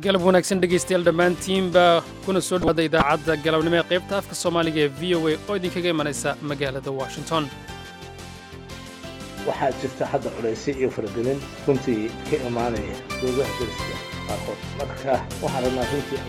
galab wanaagsan dhegaystayaal dhammaantiinba kuna soo dhawaada idaacadda galabnimo ee qaybta afka soomaaliga ee v o a oo idinkaga imanaysa magaalada washington waxaa jirta hadda culaysyo iyo faragelin runtii ka imaanaya dowlaha deriska qaarkood marka waxaan rabnaa runtii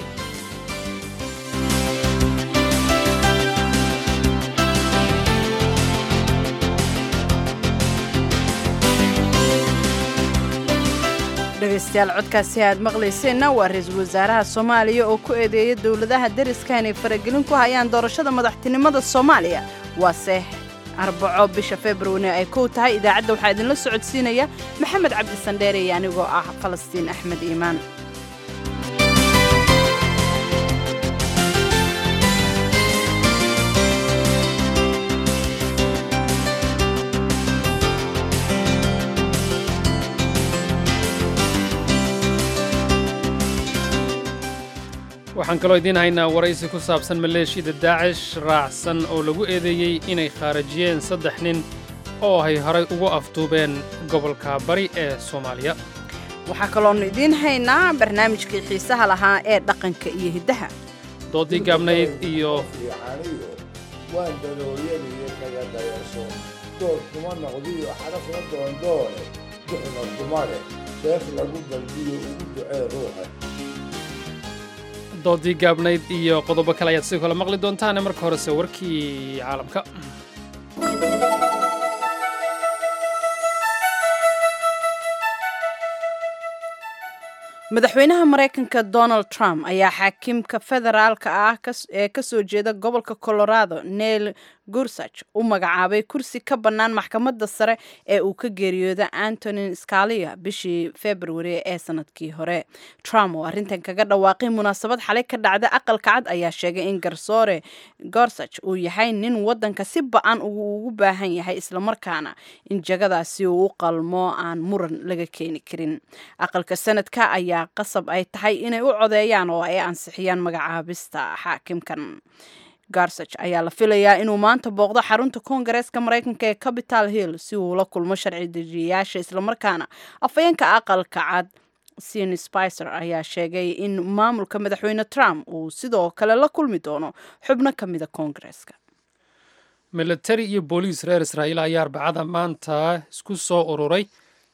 dhegaystayaal codkaasi aad maqlayseenna waa ra-iisul wasaaraha soomaaliya oo ku eedeeya dowladaha deriska inay faragelin ku hayaan doorashada madaxtinimada soomaaliya waase arbaco bisha februari ay kow tahay idaacadda waxaa idinla socodsiinaya maxamed cabdi sandheere iyo anigoo ah falastiin axmed iimaan waxaan kaloo idiin haynaa waraysi ku saabsan maleeshiyada daacish raacsan oo lagu eedeeyey inay khaarajiyeen saddex nin oo ay horay ugu afduubeen gobolka bari ee soomaaliya waxaa kaloonu idiin haynaa barnaamijkii xiisaha lahaa ee dhaqanka iyo hiddaha doodii gaabnayd iyo fiicaniyo waan dadooyaniyo kaga dayarso dood kuma noqdiyo xarafna doondoone duxna kuma leh seef lagu dalbiyo ugu ducee ruuxa doodii gaabnayd iyo qodobo kale ayaad sidoo kale maqli doontaane marka horese warkii caalamka madaxweynaha maraykanka donald trump ayaa xaakimka federaalka ah ee ka soo jeeda gobolka colorado neil gursach u magacaabay kursi ka bannaan maxkamadda sare ee uu ka geeriyooda antonin scalia bishii februari ee sanadkii hore trump oo arrintan kaga dhawaaqay munaasabad xalay ka dhacda aqalka cad ayaa sheegay in garsoore gorsach uu yahay nin waddanka si ba-an ugu baahan yahay islamarkaana in jagadaasi uu u qalmo aan muran laga keeni karin aqalka sanadka ayaa qasab ay tahay inay u codeeyaan oo ay ansixiyaan magacaabista xaakimkan garsach ayaa la filayaa inuu maanta booqdo xarunta koongareeska maraykanka ee capital hill si uu la kulmo sharci dejiyayaasha islamarkaana afayeenka aqalka cad sin spicer ayaa sheegay in maamulka madaxweyne trump uu sidoo kale la kulmi doono xubno ka mida koongareeska militari iyo booliis reer israa'iil ayaa arbacada maanta isku soo ururay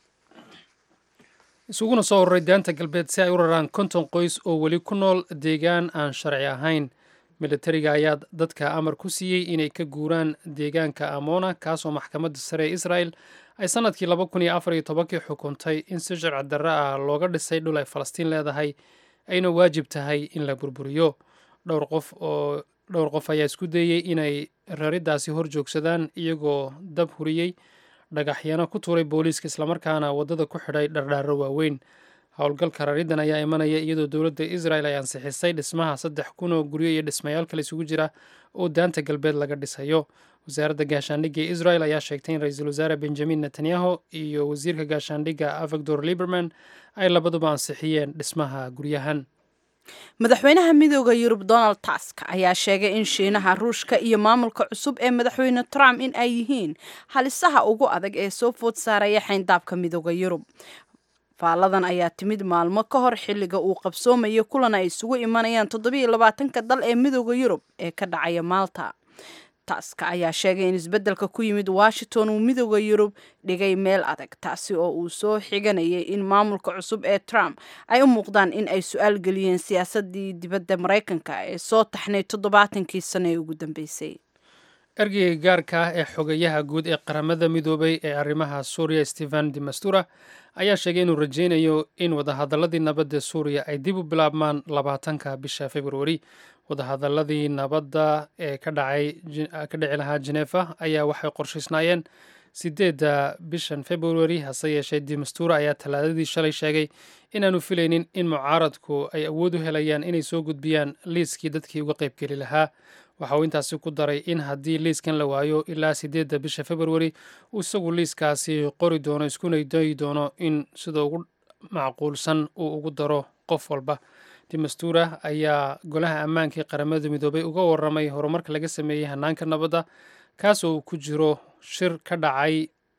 isuguna soo ururay daanta galbeed si ay u raraan konton qoys oo weli ku nool deegaan aan sharci ahayn militariga ayaa dadka amar ku siiyey inay ka guuraan deegaanka amona kaasoo maxkamadda sare ee israel ay sanadkii laba kun iyo afar iyo tobankii xukuntay in si sharci darro ah looga dhisay dhul ay falastiin leedahay ayna waajib tahay in la burburiyo dhowr qof oo dhowr qof ayaa isku dayey inay raridaasi hor joogsadaan iyagoo dab huriyey dhagaxyano ku tuuray booliiska islamarkaana waddada ku xidhay dhardhaaro waaweyn howlgalka raridan ayaa imanaya iyadoo dowladda israel ay ansixisay dhismaha saddex kun oo guryo iyo dhismayaal kale isugu jira oo daanta galbeed laga dhisayo wasaaradda gaashaandhigga ee israel ayaa sheegtay in ra-iisul wasaare benjamin netanyahu iyo wasiirka gaashaandhigga avagdor liberman ay labaduba ansixiyeen dhismaha guryahan madaxweynaha midooda yurub donald tusk ayaa sheegay in shiinaha ruushka iyo maamulka cusub ee madaxweyne trump in ay yihiin halisaha ugu adag ee soo food saaraya xayndaabka midooda yurub faalladan ayaa timid maalmo ka hor xilliga uu qabsoomayo kulan ay isugu imanayaan toddobiiyo labaatanka dal ee midooda yurub ee ka dhacaya maalta taska ayaa sheegay in isbeddelka ku yimid washington uu midooda yurub dhigay meel adag taasi oo uu soo xiganayay in maamulka cusub ee trump ay u muuqdaan in ay su-aal geliyeen siyaasadii dibadda maraykanka ee soo taxnay toddobaatankii sano ee ugu dambeysay ergeyga gaarka ah ee xogayaha guud ee qaramada midoobay ee arrimaha suuriya stephen demastura ayaa sheegay inuu rajaynayo in wadahadaladii nabadda suuriya ay dib u bilaabmaan labaatanka bisha februari wadahadaladii nabadda ee ka dhici lahaa jenefa ayaa waxay qorshaysnaayeen sideedda bishan februari hase yeeshee demastura ayaa talaadadii shalay sheegay inaanu filaynin in mucaaradku ay awood u helayaan inay soo gudbiyaan liiskii dadkii uga qaybgeli lahaa waxa uu intaasi ku daray in haddii liiskan la waayo ilaa sideedda bisha februari uu isagu liiskaasi qori doono iskuna dayi doono in sida ugu macquulsan uu ugu daro qof walba demastura ayaa golaha ammaankii qaramada midoobay uga waramay horumarka laga sameeyey hanaanka nabadda kaasoo uu ku jiro shir ka dhacay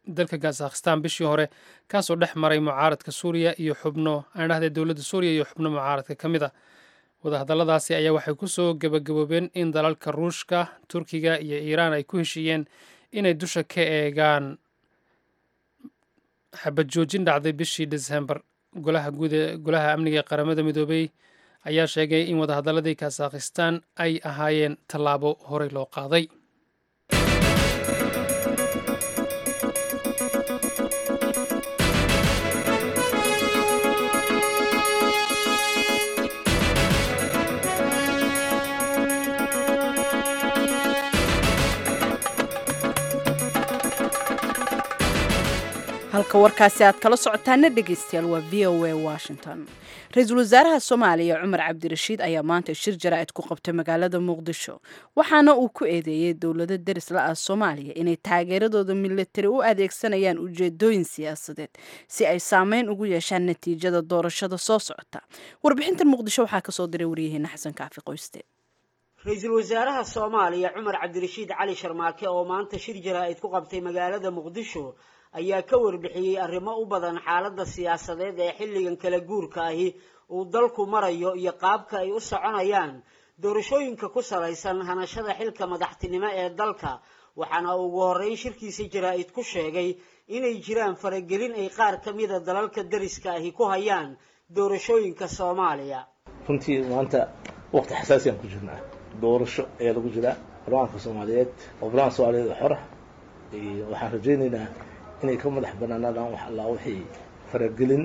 dalka kazakhistan bishii hore kaasoo dhex maray mucaaradka suuriya iyo xubno aan dhahday dowladda suuriya iyo xubno mucaaradka ka mid a wadahadalladaasi ayaa waxay kusoo gebagaboobeen in dalalka ruushka turkiga iyo iiraan ay ku heshiiyeen inay dusha ka eegaan xabad joojin dhacday bishii desembar golaha guud ee golaha amniga ee qaramada midoobey ayaa sheegay in wadahadalladii kazakhistan ay ahaayeen tallaabo horey loo qaaday halka warkaasi aad kala socotaana dhegeystayaal waa v o a washington ra-iisul wasaaraha soomaaliya cumar cabdirashiid ayaa maanta shir jaraa'id ku qabtay magaalada muqdisho waxaana uu ku eedeeyey dowlado deris la ah soomaaliya inay taageeradooda militari u adeegsanayaan ujeedooyin siyaasadeed si ay saameyn ugu yeeshaan natiijada doorashada soo socota warbixintan muqdisho waxaa kasoo diray waryaheena xasan kaafi qoyste ra-iisul wasaaraha soomaaliya cumar cabdirashiid cali sharmaake oo maanta shir jaraa'id ku qabtay magaalada muqdisho ayaa ka warbixiyey arrimo u badan xaaladda siyaasadeed ee xilligan kala guurka ahi uu dalku marayo iyo qaabka ay u soconayaan doorashooyinka ku salaysan hanashada xilka madaxtinimo ee dalka waxaana uu ugu horreyn shirkiisa jaraa-id ku sheegay inay jiraan faragelin ay qaar ka mida dalalka dariska ahi ku hayaan doorashooyinka soomaaliya runtii maanta waqti xasaasiyan ku jirnaa doorasho ayaa lagu jiraa barlamaanka soomaaliyeed oo barlamanka soomaaliyeed oo xora waxaan rajaynaynaa inay ka madax banaanaadaan wax allaa wixii faragelin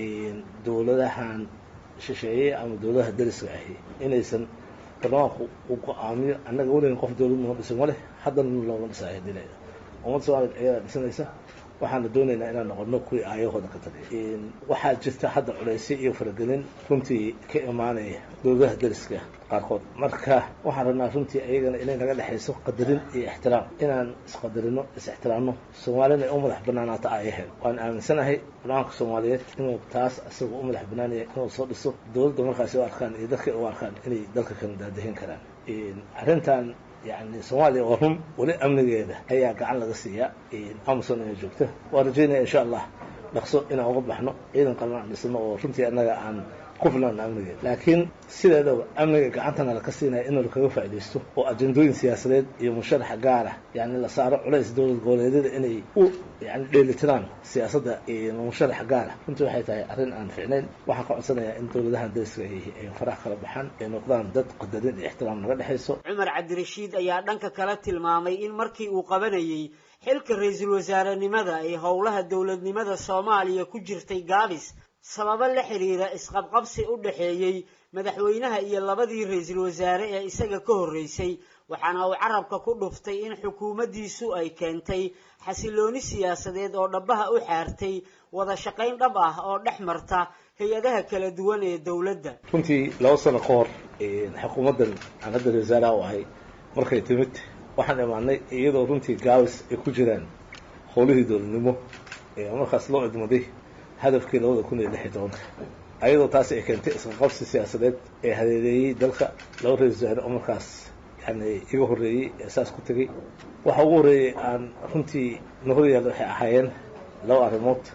dowladahan shisheeye ama dowladaha dariska ahi inaysan barlamaanku uu go-aamiyo annaga weligan qof dowlad noo dhisan ma leh haddana looma dhisaayo dilayda ummadda soomaliyeed ayadaa dhisanaysa waxaana doonaynaa inaan noqono kuwii aayahooda ka tagay waxaa jirta hadda culaysyo iyo faragelin runtii ka imaanaya dowladaha dariska qaarkood marka waxaan rabnaa runtii ayagana inay naga dhexayso qadarin iyo ixtiraam inaan isqadarino is-ixtiraamno soomaalina ay u madax banaanaato aayaheed waan aaminsanahay barlamaanka soomaaliyeed inuu taas isagoo u madax banaanaya inuu soo dhiso dowladda markaasi u arkaan iyo dadka u arkaan inay dalka kana daadahin karaan arrintan yani soomaaliya oo run weli amnigeeda ayaa gacan laga siiyaa amazon inay joogta waan rajaynaya insha allah dhaqso inaan uga baxno ciidan qalan aan dhisno oo runtii annaga aan ku filan amnigeeda laakiin sideedaba amniga gacantana laka siinaya in lakaga faaidaysto oo ajendooyin siyaasadeed iyo musharaxa gaara yani la saaro culays dowlad goboleedyada inay u yani dheelitiraan siyaasadda musharaxa gaara runtii waxay tahay arrin aan ficnayn waxaan ka codsanayaa in dowladahan dariska ay farax kala baxaan ay noqdaan dad qadarin iyo ixtiraam naga dhexayso cumar cabdirashiid ayaa dhanka kala tilmaamay in markii uu qabanayey xilka ra-iisul wasaarenimada ay howlaha dowladnimada soomaaliya ku jirtay gaabis sababo la xiriira isqabqabsi u dhaxeeyey madaxweynaha iyo labadii ra-iisul wasaare ee isaga ka horreysay waxaana uu carabka ku dhuftay in xukuumaddiisu ay keentay xasilooni siyaasadeed oo dhabaha u xaartay wada shaqayn dhab ah oo dhex marta hay-adaha kala duwan ee dowladda runtii laba sano ka hor xukuumaddan aan hadda ra-isul wasaaraha u ahay markay timid waxaan imaanay iyadoo runtii gaabis ay ku jiraan howlihii dowladnimo ee markaas loo idmaday hadafkii labada kun iyo lix iyo tobanka ayadoo taasi ay keentay isqaqabsi siyaasadeed ee hadeedeeyey dalka laba ra-isul wasaare oo markaas yani iga horreeyey ee saas ku tegey waxa ugu horreeyey aan runtii na horyaalla waxay ahaayeen laba arrimood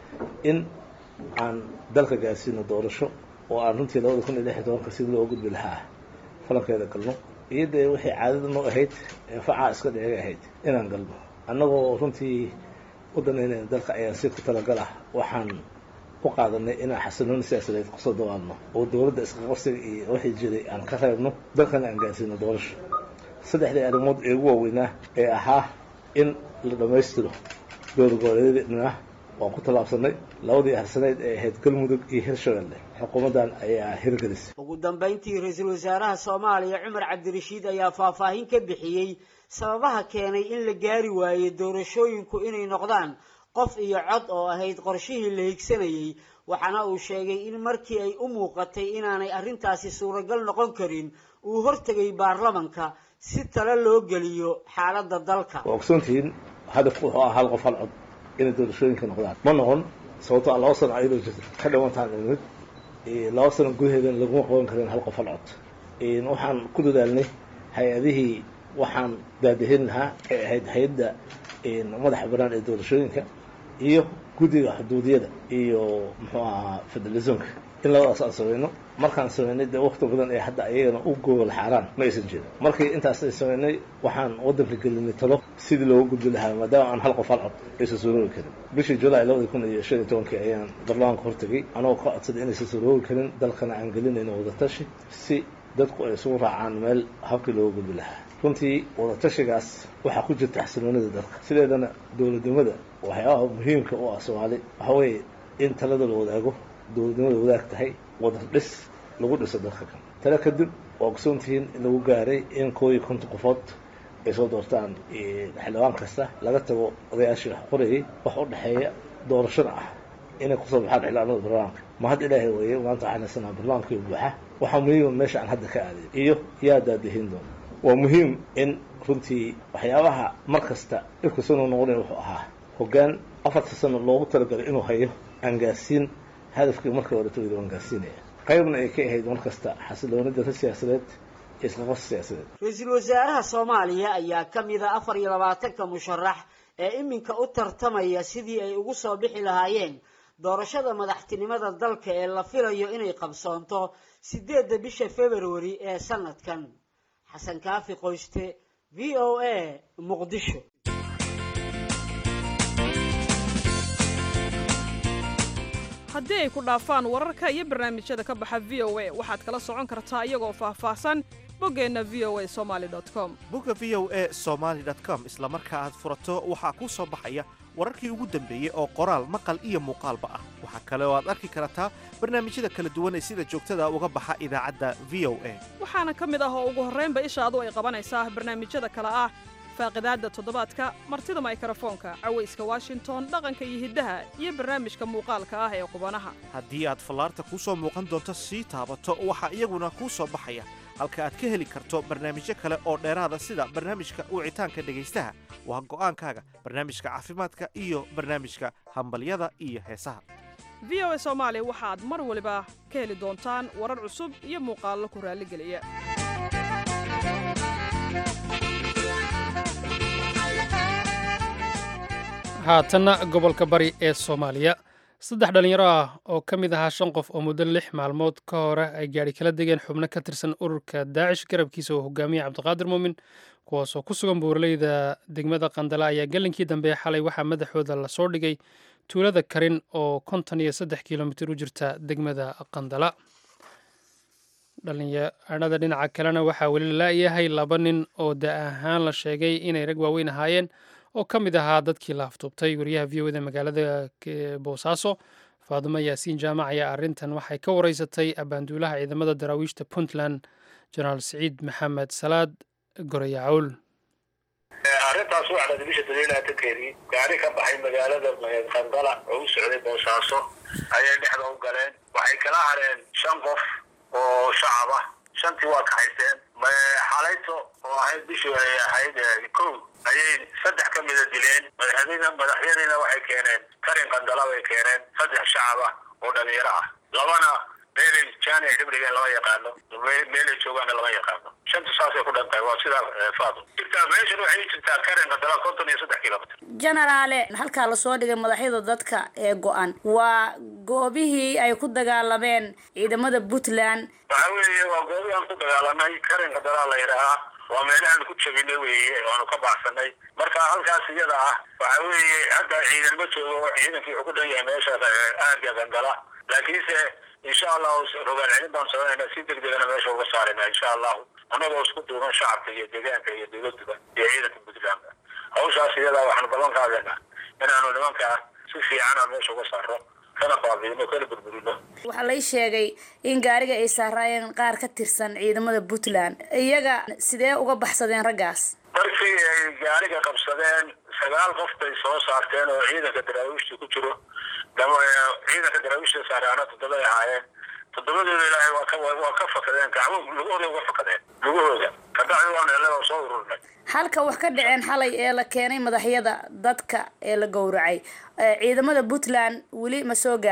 in aan dalka gaarsiino doorasho oo aan runtii labada kun iyo lix iyo tobanka sidii loo gudbi lahaa falankeeda galno iyo dee waxay caadada noo ahayd ee facaa iska dheega ahayd inaan galno annagoo runtii u danaynayna dalka ayaan si ku talagal ah waxaan u qaadanay inaan xasilooni siyaasadeed kusoo dawaadno oo dowladda isqaqabsiga iyo wixii jiray aan ka reebno dalkana aan gaarsiino doorasho saddexdii arrimood ee ugu waaweynaa ee ahaa in la dhammaystiro dowlagooleedna waan ku tallaabsanay labadii harsaneyd ee ahayd galmudug iyo hirshabelle xukuumaddan ayaa hirgelisay ugu dambayntii ra-iisul wasaaraha soomaaliya cumar cabdirashiid ayaa faahfaahin ka bixiyey sababaha keenay in la gaari waaye doorashooyinku inay noqdaan qof iyo cod oo ahayd qorshihii la higsanayey waxaana uu sheegay in markii ay u muuqatay inaanay arrintaasi suuragal noqon karin uu hortegay baarlamanka si talo loo geliyo xaaladda dalka waa ogsoontihiin hadafku wuxuu ahaa hal qof hal cod inay doorashooyinka noqdaan ma noqon sababto a laba sano ayadoo jirta ka dhimantaan imid laba sano gudaheedana laguma qaban karin hal qof hal cod waxaan ku dadaalnay hay-adihii waxaan daadahin lahaa ay ahayd hay-adda madaxa banaan ee doorashooyinka iyo guddiga xuduudiyada iyo muxuu ahaa federalismka in labadaas aan samayno markaan samaynay dee wakti badan ee hadda ayagana u gogol xaaraan ma aysan jirin markii intaas ay samaynay waxaan waddanka gelinay talo sidii looga gudbi lahaa maadaama aan hal qof hal cod aysan suuroobi karin bishii julaay labadi kun iyo shan iyo tobankii ayaan baarlamaanka hortegay anagoo ka codsaday inaysan suuroobi karin dalkana aan gelinayno wadatashi si dadku ay isugu raacaan meel habkii looga gudbi lahaa runtii wadatashigaas waxaa ku jirta xasiloonida dalka sideedana dowladnimada waxyaabaha muhiimka u ah soomaali waxaa weeye in talada la wadaago dowladnimada wadaag tahay wada dhis lagu dhiso dalka kan tale kadib waa ogsoontihiin in lagu gaaray in koo iyo konton qofood ay soo doortaan xildhibaan kasta laga tago odayaashii wax qorayay wax u dhexeeya doorashada ah inay kusoo baxaan xildhibaanada barlamaanka ma hadda ilaahay weeye maanta waxaan haysanaa barlamaankii buuxa waxaa muhiima meesha aan hadda ka aaday iyo yaa daadihin doona waa muhiim in runtii waxyaabaha mar kasta dhibka soo noqnoqonaya wuxuu ahaa hoggaan afarta sano loogu talagalay inuu hayo aan gaarsiin hadafkii markii hore tawida waan gaarsiinaya qaybna ay ka ahayd mar kasta xasiloonida siyaasadeed iyo isqaqos siyaasadeed ra-iisul wasaaraha soomaaliya ayaa ka mid a afar iyo labaatanka musharax ee iminka u tartamaya sidii ay ugu soo bixi lahaayeen doorashada madaxtinimada dalka ee la filayo inay qabsoonto sideedda bisha februari ee sanadkan xasan kaafi qoyste v o a muqdisho haddii ay ku dhaafaan wararka iyo barnaamijyada ka baxa v o a waxaad kala socon kartaa iyagoo faahfaahsan boggeenna v o a somali com bogga v o a somaali com isla marka aad furato waxaa kuu soo baxaya wararkii ugu dambeeyey oo qoraal maqal iyo muuqaalba ah waxaa kale oo aad arki kartaa barnaamijyada kala duwan ee sida joogtada uga baxa idaacadda v o a waxaana ka mid ah oo ugu horraynba ishaadu ay qabanaysaa barnaamijyada kale ah faaqidaadda toddobaadka martida maykarafoonka cawayska washington dhaqanka iyo hiddaha iyo barnaamijka muuqaalka ah ee qubanaha haddii aad fallaarta kuu soo muuqan doonto sii taabato waxaa iyaguna kuu soo baxaya halka aad ka heli karto barnaamijyo kale oo dheeraada sida barnaamijka wicitaanka dhegaystaha waa go'aankaaga barnaamijka caafimaadka iyo barnaamijka hambalyada iyo heesaha v o a soomaali waxaad mar waliba ka heli doontaan warar cusub iyo muuqaallo ku raalligeliya haatanna gobolka bari ee soomaaliya saddex dhallinyaro ah oo ka mid ahaa shan qof oo muddo lix maalmood ka hore ay gaadhi kala degeen xubno ka tirsan ururka daacish garabkiisa oo hogaamiya cabdiqaadir muumin kuwaasoo ku sugan buuraleyda degmada qandala ayaa gelinkii dambe xalay waxaa madaxooda lasoo dhigay tuulada karin oo konton iyo saddex kilomitir u jirta degmada qandala dhallinyarada dhinaca kalena waxaa weli lalayahay laba nin oo da ahaan la sheegay inay rag waaweyn ahaayeen oo ka mid ahaa dadkii la aftuubtay wariyaha v o da magaalada boosaaso faadumo yaasiin jaamac ayaa arrintan waxay ka wareysatay abaanduulaha ciidamada daraawiishta puntland jenaraal siciid maxamed salaad gorayacowl arrintaas waxaa dhada bisha daliilaatankeedii gaari ka baxay magaalada qandala oo u socday boosaaso ayay dhexda u galeen waxay kala hareen shan qof oo shacab ah shantii waa kaxayseen xalayto oo ahayd bishii ay ahayd kow ayay saddex ka mida dileen madaxyadiina madaxyadiina waxay keeneen karin qandala bay keeneen saddex shacab ah oo dhalinyaro ah labana meelay jaanic dhibdhigeen lama yaqaano meelay joogaana lama yaqaano shanta saasay ku dhantahay waa sidaa faado jirtaa meeshan waxay jirtaa karin qandala konton iyo saddex kilomitr jenaraale halkaa lasoo dhigay madaxyada dadka ee go-an waa goobihii ay ku dagaalameen ciidamada puntland waxa weeye waa goobii aan ku dagaalanay karin qandala la yidhaahaa waa meelahaan ku jabinay weeye waanu ka baxsanay marka halkaas iyada ah waxa weeye hadda ciidan ma joogo ciidankii wuxuu ku dhan yahay meesha aaga qandala laakiinse insha allahu rogaal celin baan sameynaa si deg degana meesha uga saarayna insha allahu annagoo isku duuban shacabka iyo deegaanka iyo dowladuba iyo ciidanka puntlandka hawshaas iyada waxaanu ballan qaadayna inaanu nimanka si fiican aan meesha uga saaro kana baabiino kana burburino waxaa lay sheegay in gaariga ay saaraayeen qaar ka tirsan ciidamada puntland iyaga sidee uga baxsadeen raggaas markii ay gaariga qabsadeen sagaal qof bay soo saarteen oo ciidanka daraawiishta ku jiro ciidanka daraawiishta saaraana toddobay ahaayeen toddobadooda ilaahay waa ka waa ka fakadeen gacmo lugahooda uga fakadeen lugahooda kabacdi waan hele oo soo ururnay halka wax ka dhaceen xalay ee la keenay madaxyada dadka ee la gowracay ciidamada puntland weli ma soo gaareen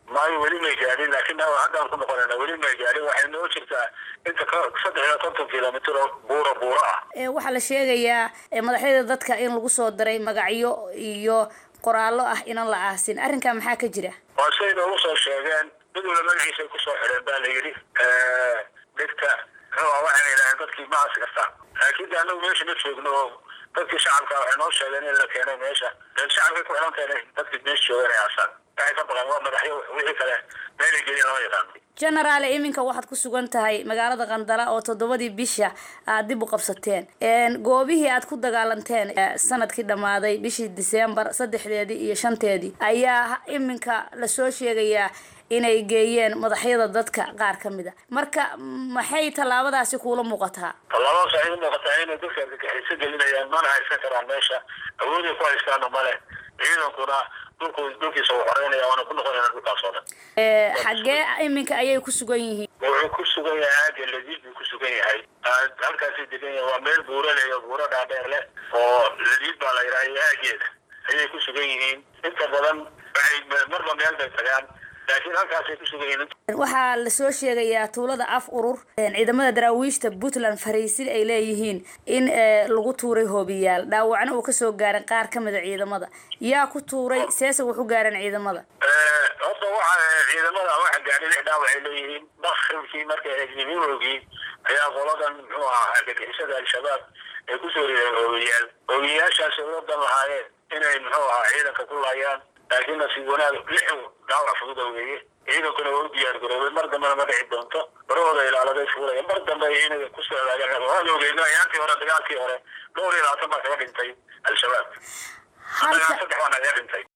maayo weli may gaadhin laakiin haddaan ku noqonayna weli may gaadhin waxay noo jirtaa inta ka saddex iyo konton kilomitr oo buura buura ah waxaa la sheegayaa madaxyada dadka in lagu soo diray magacyo iyo qoraallo ah inaan la aasin arrinkaa maxaa ka jira waa siday noogu soo sheegeen mid wala magaciisay kusoo xidheen baa la yidhi dhegta muxuu waxayna yidhahdeen dadkii ma aasi kartaan laakiin de anagu meesha ma joogno oo dadkii shacabka waxay noo sheegeen in la keenay meesha shacabkay ku xilan tahay dadkii meesha jooga inay aasaan waxay ka baqeen waa madaxyo wixii kale meelay gelin lama yaqaano genaraale iminka waxaad ku sugan tahay magaalada qandala oo toddobadii bisha aad dib u qabsateen goobihii aad ku dagaalanteen sanadkii dhammaaday bishii disembar saddexdeedii iyo shanteedii ayaa iminka lasoo sheegayaa inay geeyeen madaxyada dadka qaar ka mid a marka maxay tallaabadaasi kuula muuqataa tallaabadaas waxay u muuqataa inay dadka argagixiso gelinayaan mana haysan karaan meesha awooday ku haystaana male ciidankuna dhulku dhulkiisa uu xoreynaya waana ku noqonayna dhulkaas oo dhan xaggee iminka ayay ku sugan yihiin wuxuu ku sugan yahay aaga ladiid buu ku sugan yahay halkaasay degan yahay waa meel buuro leh iyo buuro dhaadheer leh oo ladiid baa la yidhaha aageeda ayay ku sugan yihiin inta badan waxay marba meel bay tagaan laakiin halkaasay ku sugan yihiin waxaa lasoo sheegayaa tuulada af urur ciidamada daraawiishta puntland fariisin ay leeyihiin in lagu tuuray hoobiyaal dhaawacna uu kasoo gaaray qaar ka mid a ciidamada yaa ku tuuray seese wuxu gaareen ciidamada horta waxa ciidamada waxa gaadhay lix dhaawac ay leeyihiin bakribkii markay egnimimoogii ayaa qoladan muxuu ahaa argagixisada al-shabaab ay kusoo rideen hoobiyaal hoobiyaashaasi wadan lahaayeen inay muxuu ahaa ciidanka ku laayaan laakiin nasiib wanaag lixu dhaawac fudud weeye ciidankuna waa u diyaar garoobay mar dambena ma dhici doonto barahooda ilaaladay fuulaya mar dambe ay inaga kusoo hagaagaan waan ogeyn ayaantii hore dagaalkii hore dhowr iyo labaatan baa kaga dhintay al-shabaab saddex baa nagaga dhintay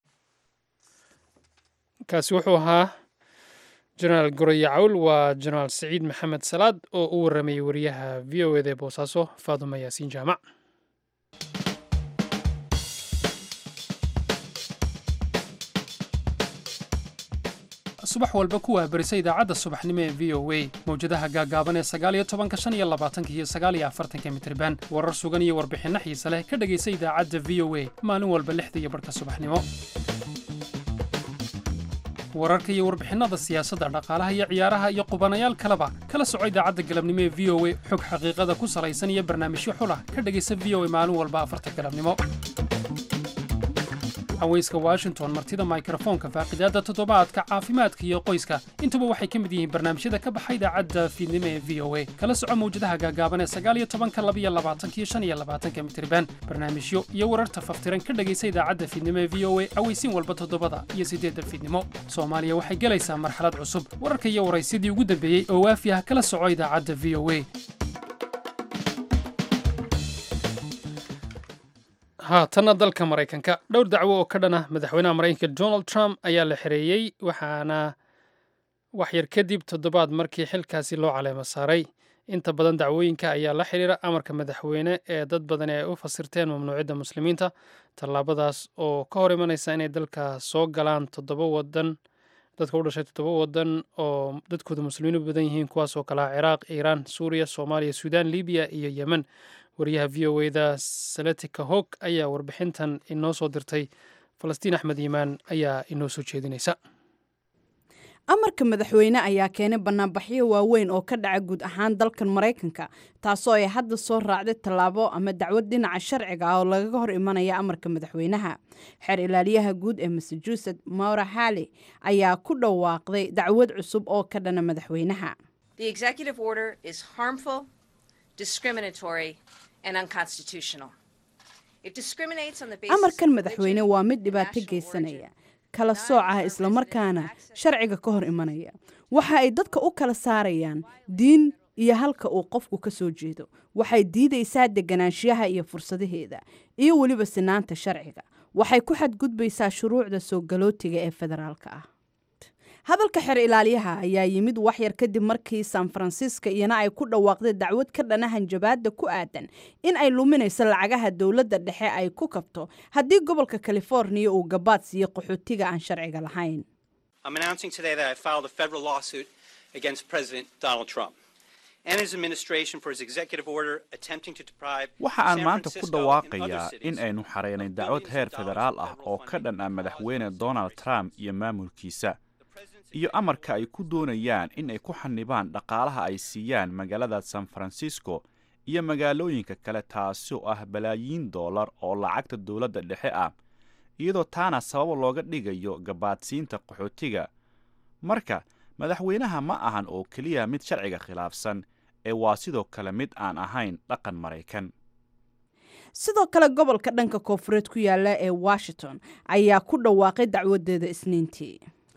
kaasi wuxuu ahaa jenaraal goraya cawl waa jenaraal saciid maxamed salaad oo u waramayay wariyaha v o eda ee boosaaso faaduma yaasiin jaamac subax walba ku waabarisa idaacadda subaxnimo ee v o a mawjadaha gaagaaban ee sagaaliyo tobanka shan iyo labaatanka iyo sagaaliyo afartanka mitriban warar sugan iyo warbixinno xiise leh ka dhegaysa idaacadda v o a maalin walba lixda iyo barhka subaxnimo wararka iyo warbixinnada siyaasadda dhaqaalaha iyo ciyaaraha iyo qubanayaal kaleba kala soco idaacadda galabnimo ee v o a xog xaqiiqada ku salaysan iyo barnaamijyo xulah ka dhegaysa v o a maalin walba afarta galabnimo haweyska washington martida mikrofoonka faaqidaadda toddobaadka caafimaadka iyo qoyska intuba waxay ka mid yihiin barnaamijyada ka baxa idaacadda fiidnimo ee v o a kala soco mawjadaha gaagaaban ee sagaaliyo tobanka labiyo labaatanka iyo shan iyo labaatanka mitriban barnaamijyo iyo wararta faftiran ka dhegaysa idaacadda fiidnimo ee v o a aweysiin walba toddobada iyo siddeedda fiidnimo soomaaliya waxay gelaysaa marxalad cusub wararka iyo waraysyadii ugu dambeeyey oo waafi ah kala soco idaacadda v o a haatanna dalka maraykanka dhowr dacwo oo ka dhan ah madaxweynaha maraykanka donald trump ayaa la xereeyey waxaana waxyar kadib toddobaad markii xilkaasi loo caleemo saaray inta badan dacwooyinka ayaa la xidhiira amarka madaxweyne ee dad badan ay u fasirteen mamnuucidda muslimiinta tallaabadaas oo ka hor imanaysa inay dalka soo galaan toddoba wadan dadka u dhashay toddoba wadan oo dadkooda muslimiinu badan yihiin kuwaas oo kale ah ciraaq iiraan suuriya soomaaliya suudaan libiya iyo yemen wariyaha v o eda saletika hog ayaa warbixintan inoo soo dirtay falastiin axmed yimaan ayaa inoo soo jeedinaysa amarka madaxweyne ayaa keenay banaanbaxyo waaweyn oo ka dhaca guud ahaan dalkan maraykanka taasoo ay hadda soo raacday tallaabo ama dacwad dhinaca sharciga ah oo lagaga hor imanaya amarka madaxweynaha xeer ilaaliyaha guud ee massachusetts maura halley ayaa ku dhawaaqday dacwad cusub oo ka dhana madaxweynaha amarkan madaxweyne waa mid dhibaato geysanaya kala sooc ah islamarkaana sharciga ka hor imanaya waxa ay dadka u kala saarayaan diin iyo halka uu qofku ka soo jeedo waxay diidaysaa deganaanshiyaha iyo fursadaheeda iyo weliba sinaanta sharciga waxay ku xadgudbaysaa shuruucda soo galootiga ee federaalka ah hadalka xeer ilaaliyaha ayaa yimid waxyar kadib markii san farancisco iyana ay ku dhawaaqday dacwad ka dhana hanjabaadda ku aadan in ay luminayso lacagaha dowladda dhexe ay ku kabto haddii gobolka californiya uu gabaad siiyo qaxootiga aan sharciga lahayn waxa aan maanta ku dhawaaqayaa in aynu xareynay dacwad heer federaal ah oo ka dhan ah madaxweyne donald trump iyo maamulkiisa iyo amarka ay ku doonayaan in ay ku xanibaan dhaqaalaha ay siiyaan magaalada san francisco iyo magaalooyinka kale taasi oo ah balaayiin doolar oo lacagta dowladda dhexe ah iyadoo taana sabab looga dhigayo gabaadsiinta qaxootiga marka madaxweynaha ma ahan oo keliya mid sharciga khilaafsan ee waa sidoo kale mid aan ahayn dhaqan maraykan sidoo kale gobolka dhanka koonfureed ku yaala ee washington ayaa ku dhawaaqay dacwadeeda isniintii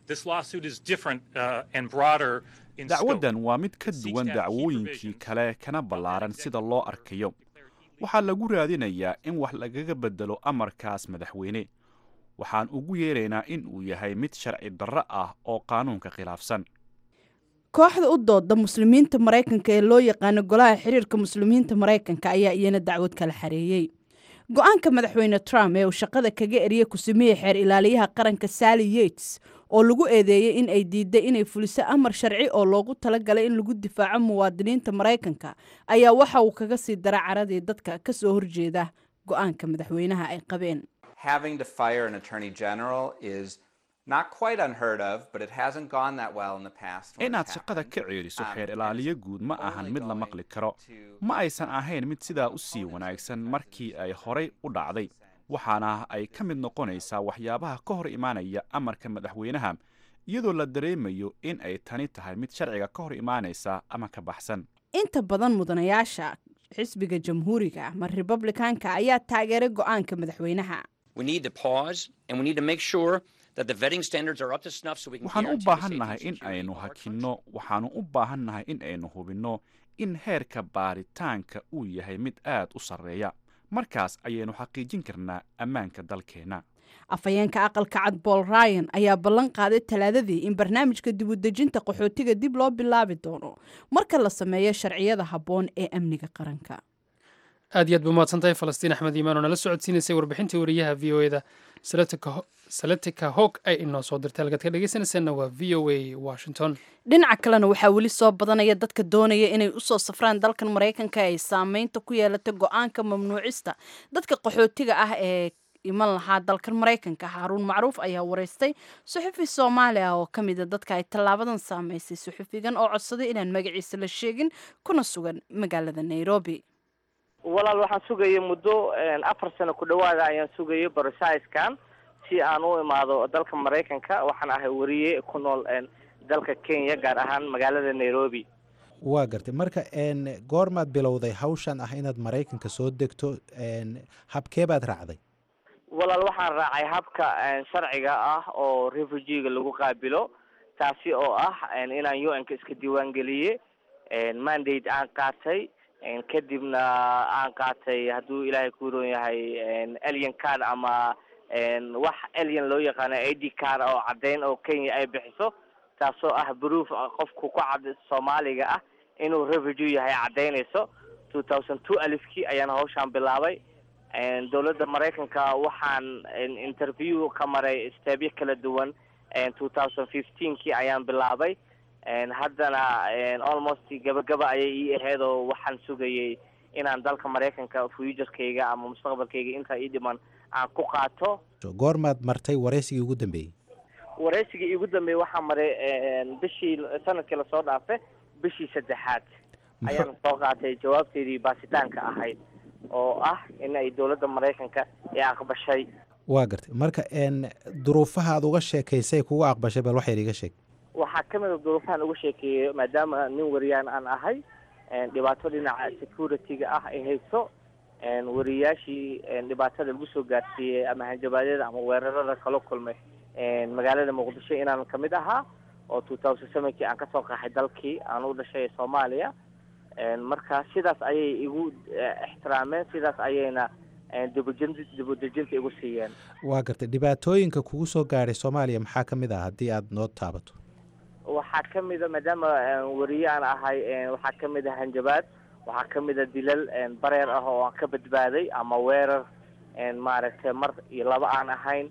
dacwaddan waa mid ka duwan dacwooyinkii kale kana ballaaran sida loo arkayo waxaa lagu raadinayaa in wax lagaga bedelo amarkaas madaxweyne waxaan ugu yeeraynaa in uu yahay mid sharci darro ah oo qaanuunka khilaafsan kooxda u dooda muslimiinta maraykanka ee loo yaqaano golaha xiriirka muslimiinta maraykanka ayaa iyana dacwad kala xareeyey go-aanka madaxweyne trump ee uu shaqada kaga eriyey kusimihii xeer ilaaliyaha qaranka sally yates oo lagu eedeeyey in ay diiday inay fuliso amar sharci oo loogu talagalay in lagu difaaco muwaadiniinta maraykanka ayaa waxa uu kaga sii dara caradii dadka ka soo horjeeda go-aanka madaxweynaha ay qabeen having to fire an attorney general is not quite unheard of, but it hasn't gone that well in the past. when inaad it's shaqada happened. ka ceeliso Um, xeer ilaaliyo guud ma ahan mid la maqli karo ma aysan ahayn mid sidaa u sii wanaagsan markii ay horay u dhacday waxaana ay ka mid noqonaysaa waxyaabaha ka hor imaanaya amarka madaxweynaha iyadoo la dareemayo in ay tani tahay mid sharciga ka hor imaanaysa ama ka baxsan inta badan mudanayaasha xisbiga jamhuuriga ama republikaanka ayaa taageeray go-aanka madaxweynaha We need to pause and we need to make sure that the vetting standards are up to snuff so we can waxaan u guarantee the baahannahay safety and in security aynu of our hakinno waxaanu u baahannahay in aynu hubinno in heerka baaritaanka uu yahay mid aad u sarreeya markaas ayaynu xaqiijin karnaa ammaanka dalkeenna afhayeenka aqalka cad bool ryan ayaa ballan qaaday talaadadii in barnaamijka dibudejinta qaxootiga dib loo bilaabi doono marka la sameeyo sharciyada habboon ee amniga qaranka aad iyo aad ba mahadsantahay falastiin axmed iimaan oo nala socodsiinaysay warbixintii wariyaha v o eda saletika hog ay inoo soo dirtay halkaad ka dhegeysanaysaanna waa v o a washington dhinaca kalena waxaa weli soo badanaya dadka doonaya inay usoo safraan dalkan maraykanka ay saameynta ku yeelatay go-aanka mamnuucista dadka qaxootiga ah ee iman lahaa dalkan maraykanka haaruun macruuf ayaa wareystay suxufi soomaali ah oo ka mida dadka ay tallaabadan saameysay suxufigan oo codsaday inaan magaciisa la sheegin kuna sugan magaalada nairobi walaal waxaan sugayay muddo afar sano ku dhawaada ayaan sugayay borosiskan si aan u imaado dalka maraykanka waxaan ahay wariye ku nool dalka kenya gaar ahaan magaalada nairobi waa gartay marka n goormaad bilowday hawshan ah inaad maraykanka soo degto habkee baad raacday walaal waxaan raacay habka sharciga ah oo refugiga lagu qaabilo taasi oo ah inaan u n-ka iska diiwaan geliye mandate aan qaatay kadibna aan qaatay hadduu ilaahay ku roon yahay alien card ama wax alien loo yaqaano a d card oo caddeyn oo kenya ay bixiso taasoo ah proof qofku ku cad soomaaliga ah inuu refugee yahay caddeynayso two thousand two alifkii ayaan hawshaan bilaabay dowladda maraykanka waxaan interview ka maray steebyo kala duwan two thousand fifteenkii ayaan bilaabay haddana almost gabagaba ayay ii ahayd oo waxaan sugayay inaan dalka maraykanka futurkayga ama mustaqbalkayga intaa ii dhiman aan ku qaato goormaad martay waraysigii ugu dambeeyey waraysigii iigu dambeeyey waxaa maray bishii sanadkii lasoo dhaafay bishii saddexaad ayaan soo qaatay jawaabteedii baasitaanka ahayd oo ah in ay dowladda maraykanka ay aqbashay waa gartay marka n duruufaha aad uga sheekaysay kugu aqbashay bal waxyar iga sheeg waxaa ka mid a duruufahan uga sheekeeyey maadaama nin wariyaan aan ahay dhibaato dhinaca security-ga ah ay hayso wariyaashii dhibaatada lagu soo gaarsiiyey ama hanjabaadyada ama weerarada kala kulmay magaalada muqdisho inaan kamid ahaa oo two thousand sevenkii aan kasoo qaxay dalkii aan u dhashay soomaaliya marka sidaas ayay igu ixtiraameen sidaas ayayna dibujin dibudejinta igu siiyeen waa gartay dhibaatooyinka kugu soo gaadhay soomaaliya maxaa ka mid ah haddii aad noo taabato waxaa ka mid a maadaama wariye aan ahay waxaa ka mid a hanjabaad waxaa ka mid a dilal bareer ah oo aan ka badbaaday ama weerar maaragtay mar iyo laba aan ahayn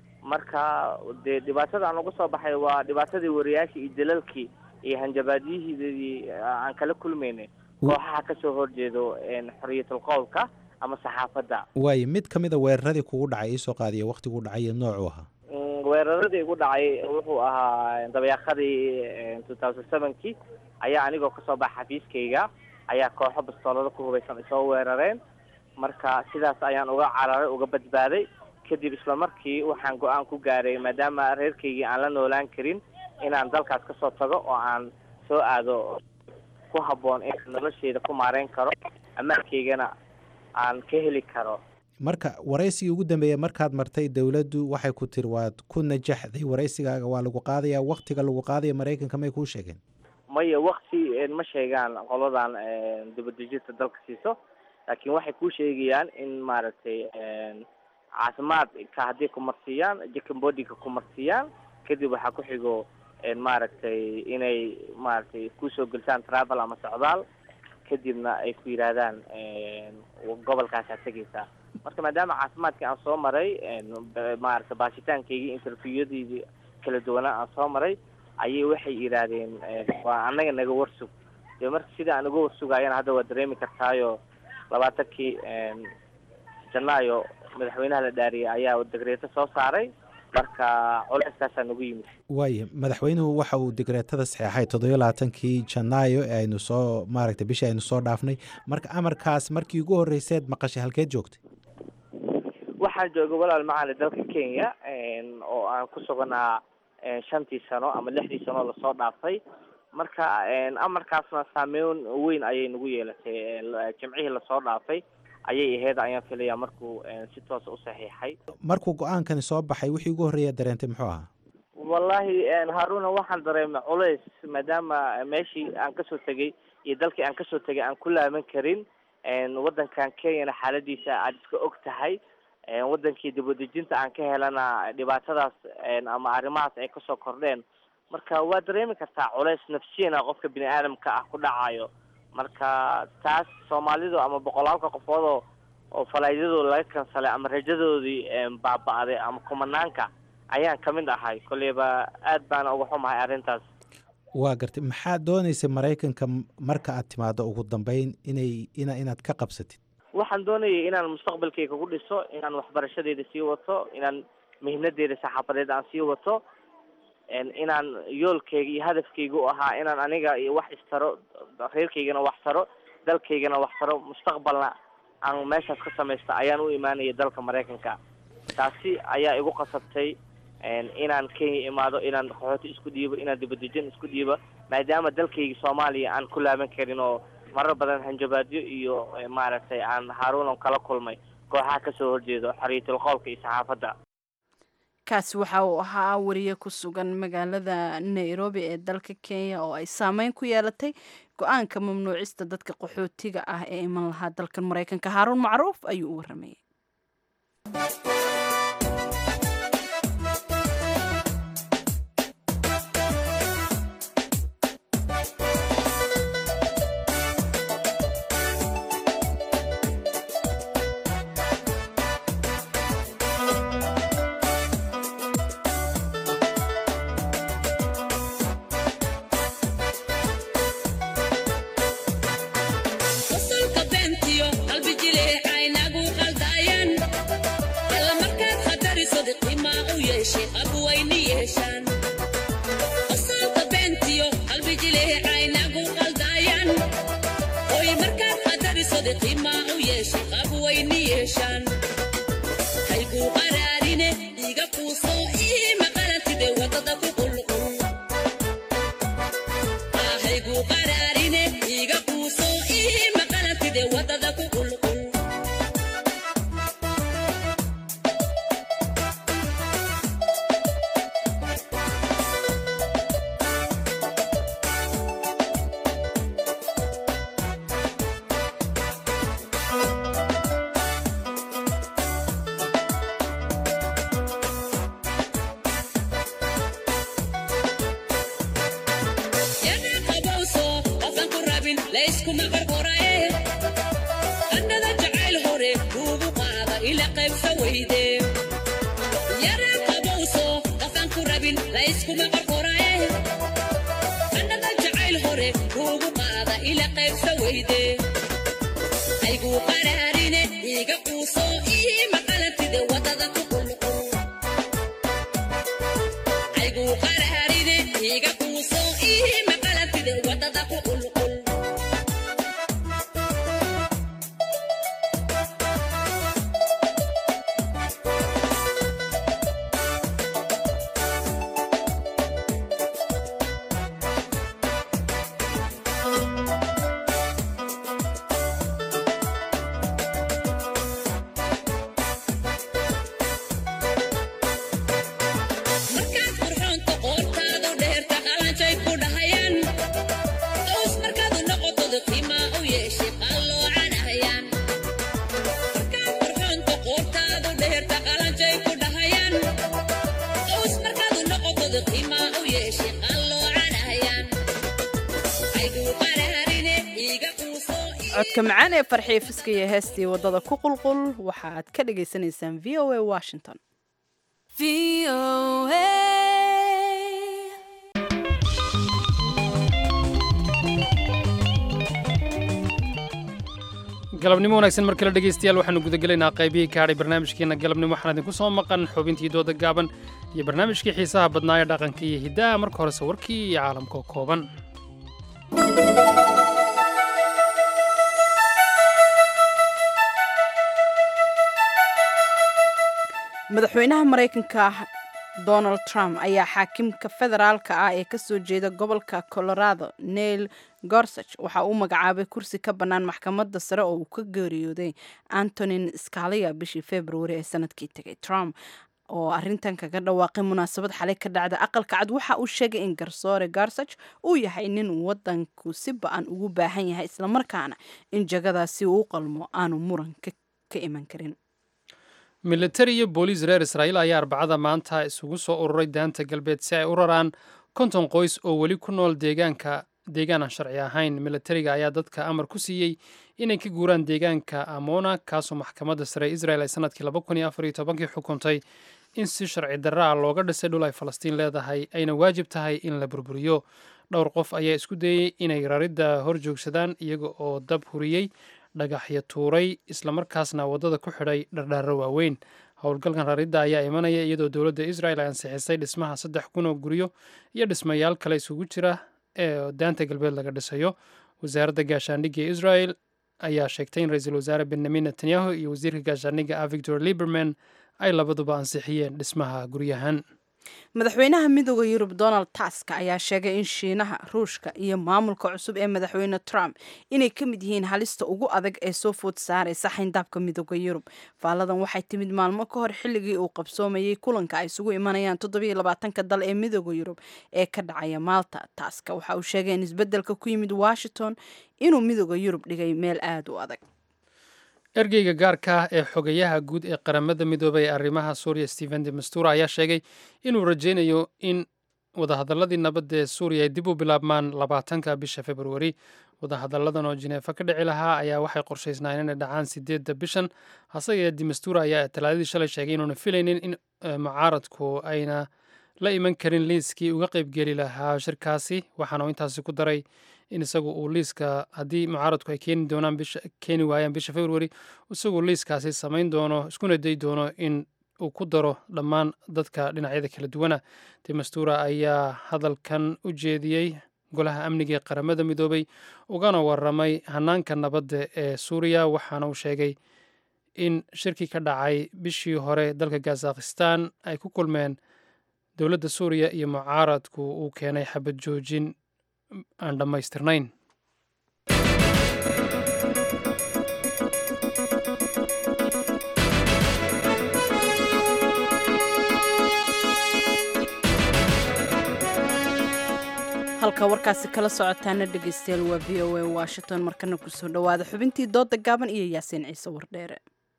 marka dee dhibaatada aan uga soo baxay waa dhibaatadii wariyaashii iyo dilalkii iyo hanjabaadyihii aan kala kulmaynay kooxaha kasoo horjeedo xoriyatul qowlka ama saxaafadda waayo mid ka mid a weeraradii kugu dhacay iisoo qaadiya waktiguu dhacay iyo noocuu ahaa weeraradii igu dhacay wuxuu ahaa dabayaaqadii two thousand sevenkii ayaa anigoo kasoo baxa xafiiskayga ayaa kooxo bastoolada ku hubaysan isoo weerareen marka sidaas ayaan uga cararay uga badbaaday kadib isla markii waxaan go-aan ku gaaray maadaama reerkaygii aan la noolaan karin inaan dalkaas kasoo tago oo aan soo aado ku habboon inaan nolosheyda ku maareyn karo ammaankaygana aan ka heli karo marka waraysigii ugu dambeeya markaad martay dowladdu waxay ku tiri waad ku najaxday waraysigaaga waa lagu qaadaya waktiga lagu qaadaya maraykanka may kuu sheegeen maya wakti ma sheegaan qoladan dibadejinta dalka siiso laakiin waxay kuu sheegayaan in maaragtay caafimaadka haddii kumarsiiyaan jacambodiga kumarsiiyaan kadib waxaa ku xigo maaragtay inay maaragtay kusoo gelsaan travel ama socdaal kadibna ay ku yidhaahdaan gobolkaasaa tegaysaa marka maadaama caafimaadkii aan soo maray maaragtay baashitaankaygii interviewyadeydii kala duwanaa aan soo maray ayay waxay yidhaahdeen waa annaga naga warsug dee marka sida aan uga warsugaayana hadda waa dareemi kartaayo labaatankii janaayo madaxweynaha la dhaariyay ayaa degreeto soo saaray marka culeyskaasaa nagu yimid waaya madaxweynuhu waxa uu digreetada saxeexay toddobiyo labaatankii janaayo ee aynu soo maaragtay bishii aynu soo dhaafnay marka amarkaas markii ugu horreyseed maqashay halkeed joogtay waxaan joogay walaal macaali dalka kenya oo aan ku suganaa shantii sano ama lixdii sano lasoo dhaafay marka amarkaasna saameyn weyn ayay nagu yeelatay jimcihii lasoo dhaafay ayay ahayd ayaan filaya markuu si toosa u saxiixay markuu go-aankani soo baxay wixii ugu horreeya dareentay muxuu ahaa wallahi haaruna waxaan dareemay culays maadaama meeshii aan kasoo tegay iyo dalkii aan kasoo tegay aan ku laaban karin waddankan kenyana xaaladiisa aad iska og tahay wadankii dibadejinta aan ka helana dhibaatadaas ama arrimahaas ay kasoo kordheen marka waa dareemi kartaa culays nafsiyana qofka bini aadamka ah ku dhacayo marka taas soomaalidu ama boqolaalka qofoodoo oo falaaydadooda laga kansalay ama rajadoodii baaba-day ama kumanaanka ayaan kamid ahay kolleyba aad baana uga xumahay arrintaas waa gartay maxaad dooneysay maraykanka marka aad timaado ugu dambeyn inay ina inaad ka qabsatid waxaan doonayay inaan mustaqbalkayga ku dhiso inaan waxbarashadeeda sii wato inaan mihnadeeda saxaafadeed aan sii wato inaan yoolkayga iyo hadafkayga u ahaa inaan aniga iyo wax istaro reerkaygana wax taro dalkaygana wax taro mustaqbalna aan meeshaas ka samaysta ayaan u imaanaya dalka maraykanka taasi ayaa igu qasabtay inaan kenya imaado inaan qaxooti isku dhiibo inaan dibadejin isku dhiibo maadaama dalkayga soomaaliya aan ku laaban karin oo marar badan hanjabaadyo iyo maaragtay aan haaruunan kala kulmay kooxaha kasoo horjeedo xorriyatul qoolka iyo saxaafadda kaasi waxa uu ahaa wariye ku sugan magaalada nairobi ee dalka kenya oo ay saameyn ku yeelatay go-aanka mamnuucista dadka qaxootiga ah ee iman lahaa dalkan maraykanka haaruun macruuf ayuu u waramayay codka macaan ee farxiya fiska iyo heestii waddada ku qulqul waxaad ka dhagaysanaysaan v o a washington galabnimo wanaagsan mar kale dhegaystayaal waxaanu gudagelaynaa qaybihii kaadhay barnaamijkeena galabnimo waxaan idinku soo maqan xubintii dooda gaaban iyo barnaamijkii xiisaha badnaa ee dhaqanka iyo hiddaha marka horese warkii iyo caalamka oo kooban madaxweynaha maraykanka donald trump ayaa xaakimka federaalka ah ee kasoo jeeda gobolka colorado neil gorsach waxa uu magacaabay kursi ka bannaan maxkamadda sare oo uu ka geeriyooday antonin scalia bishii februari ee sanadkii tegay trump oo arintan kaga dhawaaqay munaasabad xalay ka dhacda aqalka cad waxa uu sheegay in garsoore garsach uu yahay nin wadanku si ba-an ugu baahan yahay islamarkaana in jagadaasi uu u qalmo aanu muran ka iman karin militari iyo booliis reer israa'iil ayaa arbacada maanta isugu soo ururay daanta galbeed si ay u raraan konton qoys oo weli ku nool deegaanka deegaan aan sharci ahayn militariga ayaa dadka amar ku siiyey inay ka guuraan deegaanka amona kaasoo maxkamadda sare israel ay sanadkii laba kun iyo afar iyo tobankii xukuntay in si sharci darra ah looga dhisay dhul ay falastiin leedahay ayna waajib tahay in la burburiyo dhowr qof ayaa isku dayey inay raridda hor joogsadaan iyaga oo dab huriyey dhagaxyo tuuray islamarkaasna waddada ku xidhay dhardhaaro waaweyn howlgalkan raridda ayaa imanaya iyadoo dowladda israel ay ansixisay dhismaha saddex kun oo guryo iyo dhismayaal kale isugu jira ee daanta galbeed laga dhisayo wasaaradda gaashaandhigga ee israel ayaa sheegtay in ra-iisul wasaare benyamin netanyahu iyo wasiirka gaashaandhigga ah victor liberman ay labaduba ansixiyeen dhismaha guryahan madaxweynaha midooda yurub donald task ayaa sheegay in shiinaha ruushka iyo maamulka cusub ee madaxweyne trump inay ka mid yihiin halista ugu adag ee soo food saaraysa xayndaabka midooda yurub faalladan waxay timid maalmo ka hor xilligii uu qabsoomayey kulanka ay isugu imanayaan toddobiyo labaatanka dal ee midooda yurub ee ka dhacaya maalta taska waxa uu sheegay in isbeddelka ku yimid washington inuu midooda yurub dhigay meel aada u adag ergeyga gaarka ah ee xogayaha guud ee qaramada midoobay ee arrimaha suuriya stephen de mastura ayaa sheegay inuu rajaynayo in wadahadaladii nabadda ee suuriya ay dib u bilaabmaan labaatanka bisha februari wadahadalladan oo jineefa ka dhici lahaa ayaa waxay qorshaysnaan inay dhacaan sideedda bishan hase yee demastura ayaa talaadadii shalay sheegay inuuna filaynin in mucaaradku ayna la iman karin liiskii uga qaybgeli lahaa shirkaasi waxaana uu intaasi ku daray in isagu uu liiska haddii mucaaradku ay keeni doonaan bisha keeni waayaan bisha februari isagu liiskaasi samayn doono iskuna day doono in uu ku daro dhammaan dadka dhinacyada kala duwana demastura ayaa hadalkan u jeediyey golaha amniga ee qaramada midoobay ugana waramay hanaanka nabadda ee suuriya waxaana uu sheegay in shirkii ka dhacay bishii hore dalka kazakhistan ay ku kulmeen dowladda suuriya iyo mucaaradku uu keenay xabad joojin aan dhammaystirnayn halka warkaasi kala socotaana dhegeystayaal waa v o a washington markana kusoo dhowaada xubintii dooda gaaban iyo yaasiin ciise wardheere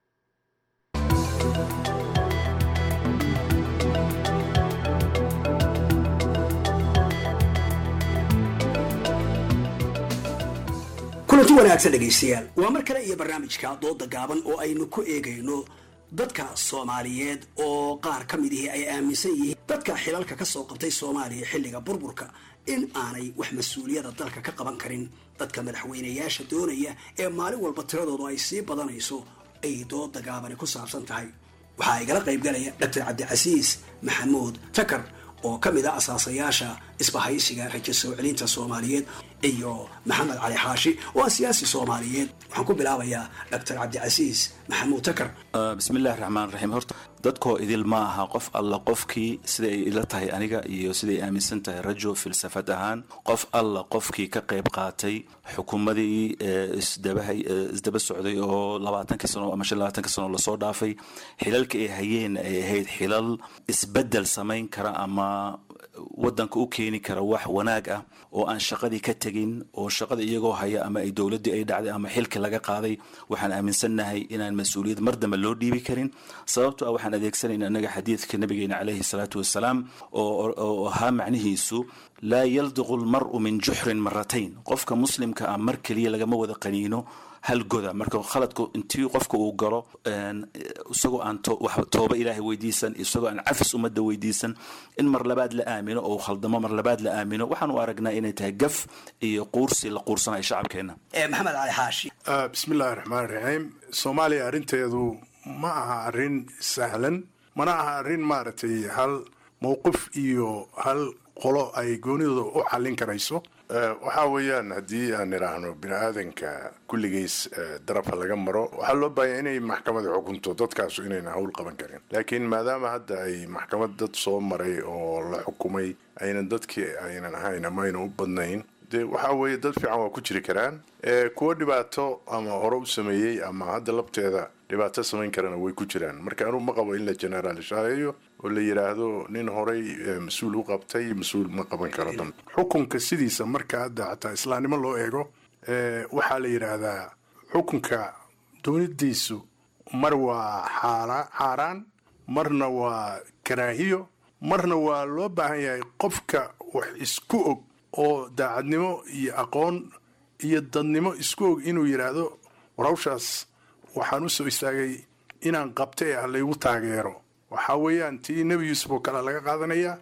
kulanti wanaagsan dhegaystayaal waa mar kale iyo barnaamijka dooda gaaban oo aynu ku eegayno dadka soomaaliyeed oo qaar ka midihii ay aaminsan yihiin dadka xilalka ka soo qabtay soomaaliya xilliga burburka in aanay wax mas-uuliyada dalka ka qaban karin dadka madaxweynayaasha doonaya ee maalin walba tiradoodu ay sii badanayso ay dooda gaabani ku saabsan tahay waxaa igala qaybgalaya doctor cabdicasiis maxamuud takar oo ka mid a asaasayaasha isbahaysiga rajo soo celinta soomaaliyeed iyo maxamed cali xaashi oo ah siyaasi soomaaliyeed waxaan ku bilaabayaa doctor cabdicasiis maxamuud takar bismillahi raxmaan raxiim horta dadkoo idil ma aha qof alla qofkii siday ay ila tahay aniga iyo siday aaminsan tahay rajo filsafad ahaan qof alla qofkii ka qayb qaatay xukuumadii isdabahay isdaba socday oo labaatankii sano ama shan labaatanki sano lasoo dhaafay xilalka ay hayeen ay ahayd xilal isbedel samayn kara ama wadanka u keeni kara wax wanaag ah oo aan shaqadii ka tegin oo shaqada iyagoo haya ama ay dowladdii ay dhacday ama xilki laga qaaday waxaan aaminsannahay inaan mas-uuliyad mar dambe loo dhiibi karin sababto ah waxaan adeegsanayna annaga xadiidka nabigeena caleyhi salaatu wasalaam oo ahaa macnihiisu laa yaldiqu lmar'u min juxrin maratayn qofka muslimka ah mar keliya lagama wada qaniino hal goda marka khaladku intii qofka uu galo isagoo aan tooba ilaahay weydiisan isagoo aan cafis ummadda weydiisan in mar labaad la aamino oo khaldamo mar labaad la aamino waxaan u aragnaa inay tahay gaf iyo quursi la quursanayo shacabkeena maxamed cali xaashi bismillahi raxmaan raxiim soomaaliya arrinteedu ma aha arrin sahlan mana aha arrin maaragtay hal mowqif iyo hal qolo ay goonidooda u xallin karayso waxaa weeyaan haddii aan idhaahno bini aadanka kulligiis darabka laga maro waxaa loo baahanya inay maxkamada xukunto dadkaasu inayna hawl qaban karin laakiin maadaama hadda ay maxkamad dad soo maray oo la xukumay aynan dadkii aynan ahayn ama aynan u badnayn dee waxaa weeye dad fiican waa ku jiri karaan kuwo dhibaato ama hore u sameeyey ama hadda labteeda dhibaato samayn karana way ku jiraan marka anugu ma qabo in la generaalishaaleeyo oo la yidhaahdo nin horay mas-uul u qabtay mas-uul ma qaban karo dam xukunka sidiisa marka hadda xataa islaamnimo loo eego waxaa la yidhaahdaa xukunka doonidiisu mar waa xaaraan marna waa karaahiyo marna waa loo baahan yahay qofka wax isku og oo daacadnimo iyo aqoon iyo dadnimo isku og inuu yidhaahdo war hawshaas waxaan u soo istaagay inaan qabta ee ah laygu taageero waxaa weeyaan tii nebi yuusuf oo kale laga qaadanaya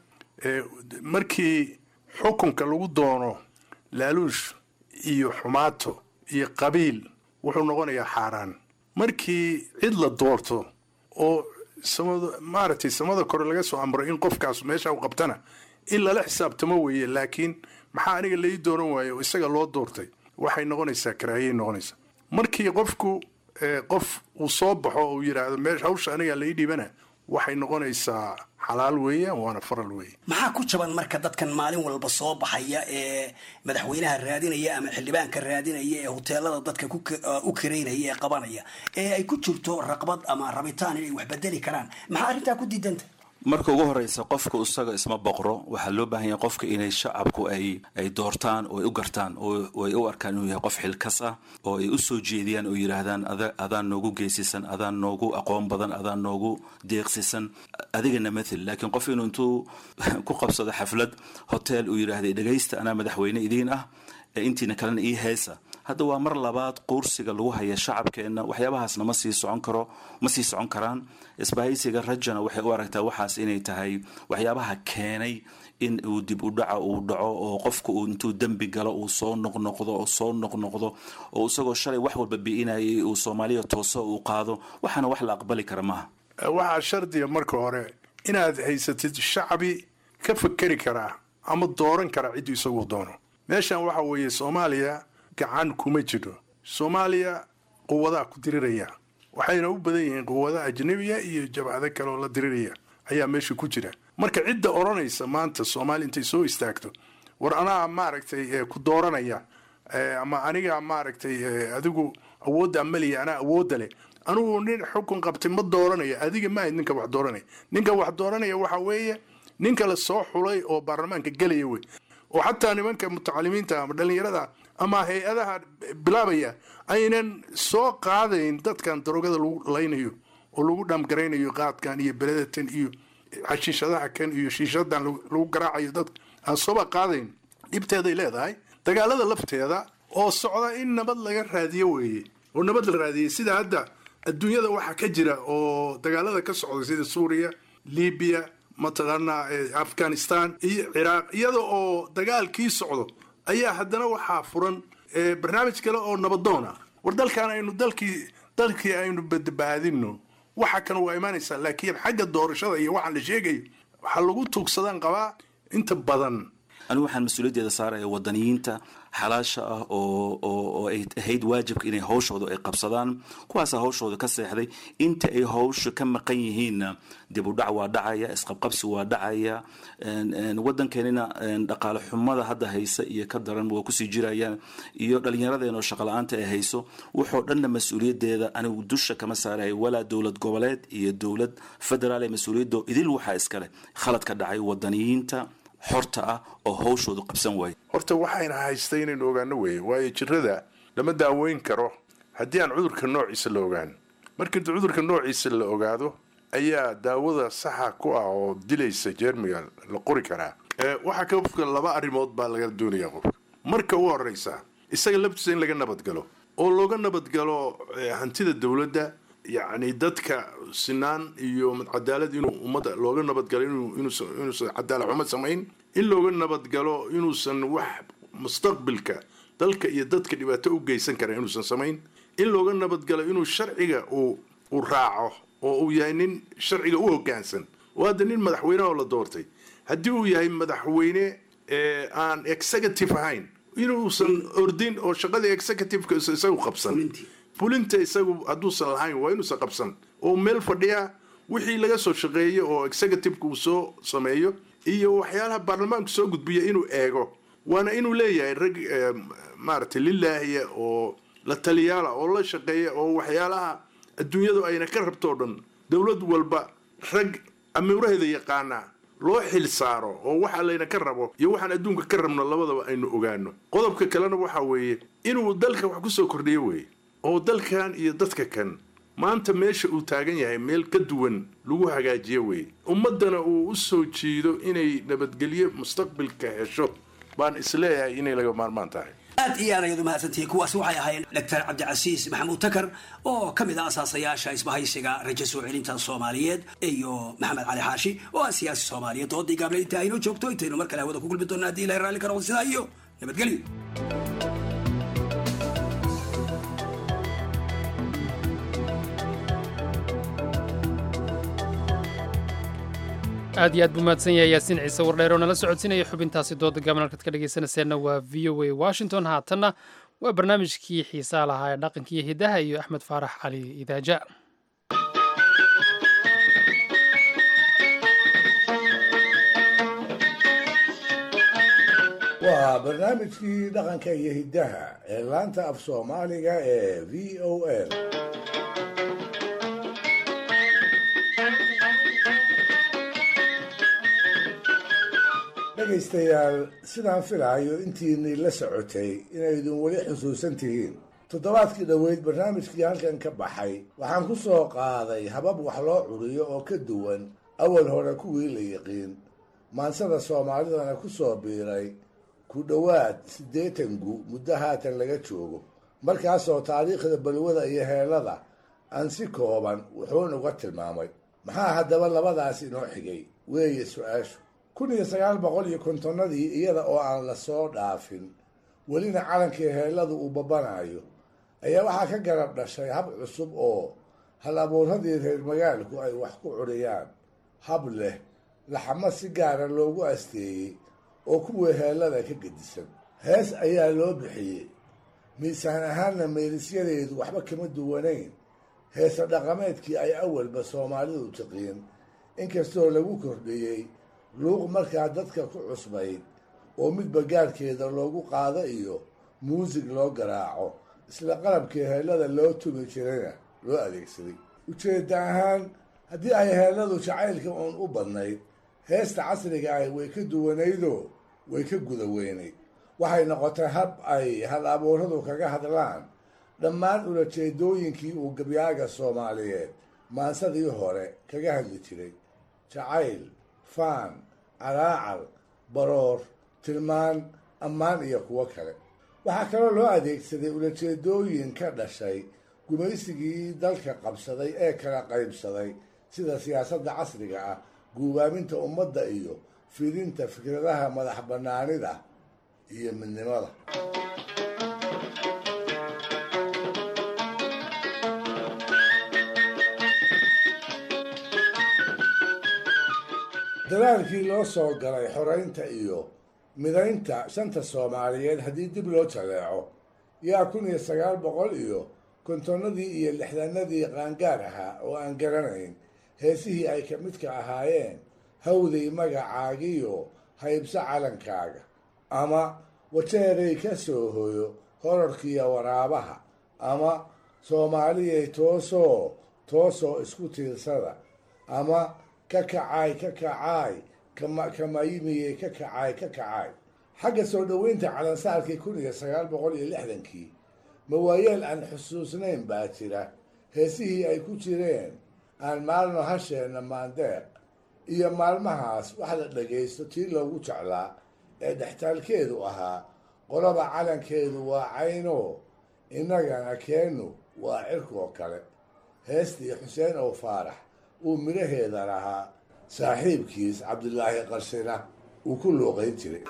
markii xukunka lagu doono laaluush iyo xumaato iyo qabiil wuxuu noqonayaa xaaraan markii cid la doorto oo samada maaragtay samada kore laga soo amro in qofkaas meesha u qabtana in lala xisaabtamo weeye laakiin maxaa aniga lai dooran waaye oo isaga loo doortay waxay noqonaysaa karaahiyay noqonaysaa markii qofku qof uu soo baxo oo uu yidhaahdo meesha hawsha aniga lai dhiibana waxay noqonaysaa xalaal weeyaan waana faral weeye maxaa ku jaban marka dadkan maalin walba soo baxaya ee madaxweynaha raadinaya ama xildhibaanka raadinaya ee hoteelada dadka u karaynaya ee qabanaya ee ay ku jirto raqbad ama rabitaan inay wax bedeli karaan maxaa arrintaa ku diidanta marka ugu horeysa qofka isaga isma boqro waxaa loo baahan yahay qofka inay shacabku ay ay doortaan oo ay u gartaan oo ay u arkaan inuu yahay qof xilkas ah oo ay u soo jeediyaan oo yidhaahdaan adaan noogu geesisan adaan noogu aqoon badan adaan noogu deeqsisan adigana mathel laakiin qof inuu intuu ku qabsado xaflad hotel uu yidhaahday dhegaysta anaa madaxweyne idiin ah ee intiina kalena ii heesa hadda waa mar labaad quursiga lagu haya shacabkeenna waxyaabahaasna ma sii socon karo ma sii socon karaan isbahaysiga rajana waxay u aragtaa waxaas inay tahay waxyaabaha keenay in uu dib u dhaca uu dhaco oo qofka uu intuu dembi galo uu soo noqnoqdo oo soo noqnoqdo oo isagoo shalay wax walba bi'inayay uu soomaaliya tooso uu qaado waxaana wax la aqbali kara maaha waxaa shardiga marka hore inaad haysatid shacbi ka fakeri karaa ama dooran karaa cidduu isagu doono meeshan waxa weeye soomaaliya gacan kuma jiro soomaaliya quwadaa ku diriraya waxayna u badan yihiin quwada ajnabiya iyo jabcado kale oo la diriraya ayaa meesha ku jira marka cidda odhanaysa maanta soomaaliya intay soo istaagto war anaa maaragtay ku dooranaya ama aniga maaragtay adigu awoodda maliya anaa awoodda leh anugu nin xukun qabtay ma dooranaya adiga maahayd ninka wax dooranaya ninka wax dooranaya waxa weeye ninka la soo xulay oo baarlamaanka gelaya wey oo xataa nimanka mutacalimiinta ama dhallinyarada ama hay-adaha bilaabaya aynan soo qaadayn dadkan darogada lagu laynayo oo lagu dhamgaraynayo qaadkan iyo beledatan iyo xashiishadaha kan iyo shiishadan lagu garaacayo dad aan sooba qaadayn dhibteeday leedahay dagaalada lafteeda oo socda in nabad laga raadiyo weeye oo nabad la raadiyey sida hadda adduunyada waxaa ka jira oo dagaalada ka socda sida suuriya libiya mataqaanaa afghanistan iyo ciraaq iyada oo dagaalkii socdo ayaa haddana waxaa furan barnaamij kale oo nabadoon ah war dalkan aynu dalkii dalkii aynu badbaadino waxa kan waa imaanaysaa laakiin xagga doorashada iyo waxaan la sheegayo waxaa lagu tuugsadaan qabaa inta badan anigu waxaan mas-uuliyaddeeda saaraya wadaniyiinta xalaasha ah oo oo ay ahayd waajibka inay hawshooda ay qabsadaan kuwaasa hawshooda ka seexday inta ay hawsha ka maqan yihiinna dib u dhac waa dhacaya isqabqabsi waa dhacaya wadankeenina dhaqaale xumada hadda haysa iyo ka daran waa kusii jirayaan iyo dhallinyaradeenoo shaqala-aanta ay hayso wuxoo dhanna mas-uuliyaddeeda anigu dusha kama saaraya walaa dowlad goboleed iyo dowlad federaal ee mas-uuliyaddo idil waxaa iskale khalad ka dhacay wadaniyiinta xorta ah oo hawshoodu qabsan waaya horta waxayna haystay inaynu ogaano weeye waayo jirada lama daaweyn karo haddii aan cudurka noociisa la ogaan markii cudurka noociisa la ogaado ayaa daawada saxa ku ah oo dilaysa jeermiga la qori karaa waxaa qofka laba arrimood baa laga doonaya qofka marka u horeysa isaga laftiisa in laga nabadgalo oo looga nabadgalo hantida dowladda yacni dadka sinaan iyo cadaalad inuu ummadda looga nabadgalo inuusan cadaalad xumo samayn in looga nabadgalo inuusan wax mustaqbilka dalka iyo dadka dhibaato u geysan kara inuusan samayn in looga nabadgalo inuu sharciga uu uu raaco oo uu yahay nin sharciga u hoggaansan oo hadda nin madaxweyneha oo la doortay haddii uu yahay madaxweyne aan executive ahayn inuusan ordin oo shaqadii executiveka isagu qabsan fulinta isagu hadduusan lahayn waa inuusan qabsan oo meel fadhiya wixii laga soo shaqeeyo oo executiveka uu soo sameeyo iyo waxyaalaha baarlamaanku soo gudbiya inuu eego waana inuu leeyahay rag maaragtay lilaahiya oo la taliyaala oo la shaqeeya oo waxyaalaha adduunyadu ayna ka rabto o dhan dowlad walba rag amiiraheeda yaqaana loo xil saaro oo waxa layna ka rabo iyo waxaan adduunka ka rabno labadaba aynu ogaano qodobka kalena waxa weeye inuu dalka wax kusoo kordhiyo weeye oo dalkan iyo dadka kan maanta meesha uu taagan yahay meel ka duwan lagu hagaajiyo weeye ummaddana uu u soo jiido inay nabadgelyo mustaqbilka hesho baan isleeyahay inay laga maarmaan tahay aad iyo aad ayaad u mahadsantihiin kuwaasi waxay ahaayeen doctor cabdicasiis maxamuud takar oo ka mid ah asaasayaasha isbahaysiga rajo soo celinta soomaaliyeed iyo maxamed cali xaashi oo ah siyaasi soomaaliyeed doodii gaable inta aynoo joogto intaynu mar kale hawada ku gulmi doona haddii ilahay raalli ka noqdo sidaa iyo nabadgelyo aad iyo aad buu mahadsan yahay yaasiin ciise wardheer oo nala socodsiinaya xubintaasi dooda gaaban halkaad ka dhegaysanayseena waa v o a washington haatanna waa barnaamijkii xiisaa lahaa ee dhaqankiiyo hidaha iyo axmed faarax cali idaaja waa barnaamijkii dhaqanka iyo hiddaha ee laanta af soomaaliga ee v o a dhegaystayaal sidaan filaayo intiinii la socotay inaydun weli xusuusan tihiin toddobaadkii dhoweyd barnaamijkii halkan ka baxay waxaan ku soo qaaday habab wax loo curiyo oo ka duwan awal hore kuwii la yiqiin maansada soomaalidana ku soo biiray ku dhowaad siddeetan gu muddo haatan laga joogo markaasoo taariikhda balwada iyo heelada aan si kooban wuxuun uga tilmaamay maxaa haddaba labadaas inoo xigay weeye su-aashu kun iyo sagaal boqol iyo kontonnadii iyada oo aan la soo dhaafin welina calankii heelladu uu babanayo ayaa waxaa ka garab dhashay hab cusub oo hal abuuradii reer magaalku ay wax ku curiyaan hab leh laxamo si gaara loogu asteeyey oo kuwii heellada ka gedisan hees ayaa loo bixiyey miisaan ahaanna meelisyadeedu waxba kama duwanayn heesa dhaqameedkii ay awalba soomaalidu tiqiin inkastoo lagu kordhiyey luuq markaa dadka ku cusbayd oo midba gaarhkeeda loogu qaado iyo muusig loo garaaco isla qalabkii heellada loo tumi jirayna loo adeegsaday ujeedda ahaan haddii ay heelladu jacaylka uun u badnayd heesta casriga ahi way ka duwanaydoo way ka guda weynayd waxay noqotay hab ay hal abuuradu kaga hadlaan dhammaan ulajeedooyinkii uu gabyaaga soomaaliyeed maansadii hore kaga hadli jiray jacayl faan calaacal baroor tilmaan ammaan iyo kuwo kale waxaa kaloo loo adeegsaday ulajeedooyin ka dhashay gumaysigii dalka qabsaday ee kala qaybsaday sida siyaasadda casriga ah guubaaminta ummadda iyo fidinta fikradaha madax bannaanida iyo midnimada dadaalkii loo soo galay xoreynta iyo midaynta shanta soomaaliyeed haddii dib loo jaleeco yaa kun iyo sagaal boqol iyo kontonnadii iyo lixdanadii qaangaar ahaa oo aan garanayn heesihii ay ka midka ahaayeen hawday magacaagiyo haybso calankaaga ama wajeeray ka soo hoyo horarkiiyo waraabaha ama soomaaliyay toosoo toosoo isku tiirsada ama ka kacaay ka kacaay kama kamayimiyey ka kacaay ka kacaay xagga soo dhoweynta calansaarkii kun iyo sagaal boqol iyo lixdankii mawaayeel aan xusuusnayn baa jira heesihii ay ku jireen aan maalno hasheenna maandeeq iyo maalmahaas wax la dhagaysto tii loogu jeclaa ee dhextaalkeedu ahaa qolaba calankeedu waa cayno innagana keennu waa cirkoo kale heestii xuseen oo faarax uu midhaheeda lahaa saaxiibkiis cabdilaahi qarshina uu ku luuqayn jiray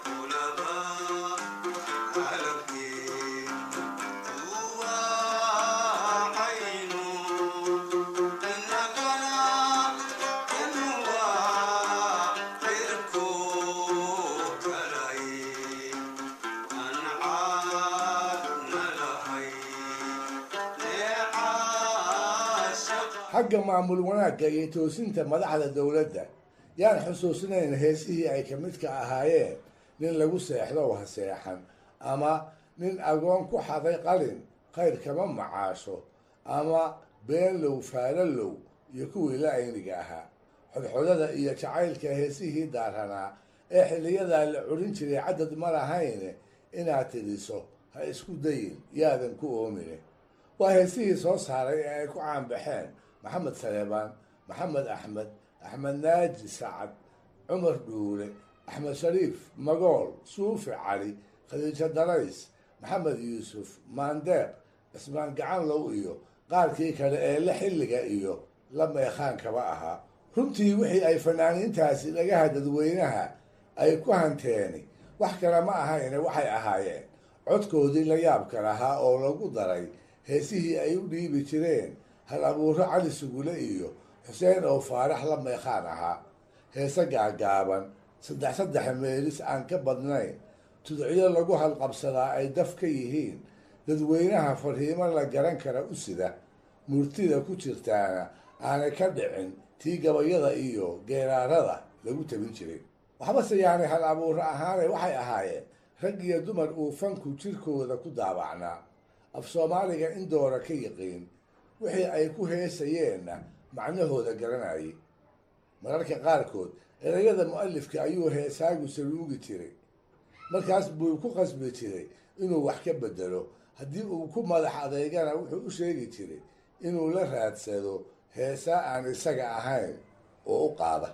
xagga maamul wanaagga iyo toosinta madaxda dowladda yaan xusuusnayn heesihii ay ka midka ahaayeen nin lagu seexdo ha seexan ama nin agoon ku xaday qalin khayr kama macaasho ama beenlow faalalow iyo kuwii la ayniga ahaa xodxodada iyo jacaylka heesihii daaranaa ee xilliyadaa la curin jiray cadad ma lahayne inaad tidhiso ha isku dayin yaadan ku oomine waa heesihii soo saaray ee ay ku caanbaxeen maxamed saleebaan maxamed axmed axmed naaji sacad cumar dhuule axmed shariif magool suufi cali khadiijo darays maxamed yuusuf maandeeq cismaan gacanlow iyo qaarkii kale ee la xilliga iyo la meekhaankaba ahaa runtii wixii ay fanaaniintaasi dhagaha dadweynaha ay ku hanteeni wax kale ma ahayne waxay ahaayeen codkoodii la yaabka lahaa oo lagu daray heesihii ay u dhiibi jireen hal abuuro cali sugule iyo xuseen oo faarax la meekhaan ahaa heese gaagaaban saddex saddex meelis aan ka badnayn tudciyo lagu halqabsadaa ay daf ka yihiin dadweynaha fariimo la garan kara u sida murtida ku jirtaana aanay ka dhicin tii gabayada iyo geeraarada lagu tabin jiray waxbase yaanay hal abuuro ahaane waxay ahaayeen rag iyo dumar uu fanku jirkooda ku daabacnaa af soomaaliga in doora ka yiqiin wixii ay ku heesayeenna macnahooda garanayay mararka qaarkood erayada mu-alifka ayuu heesaagu saluugi jiray markaas buu ku qasbi jiray inuu wax ka bedelo haddii uu ku madax adeygana wuxuu u sheegi jiray inuu la raadsado heesaa aan isaga ahayn oo u qaada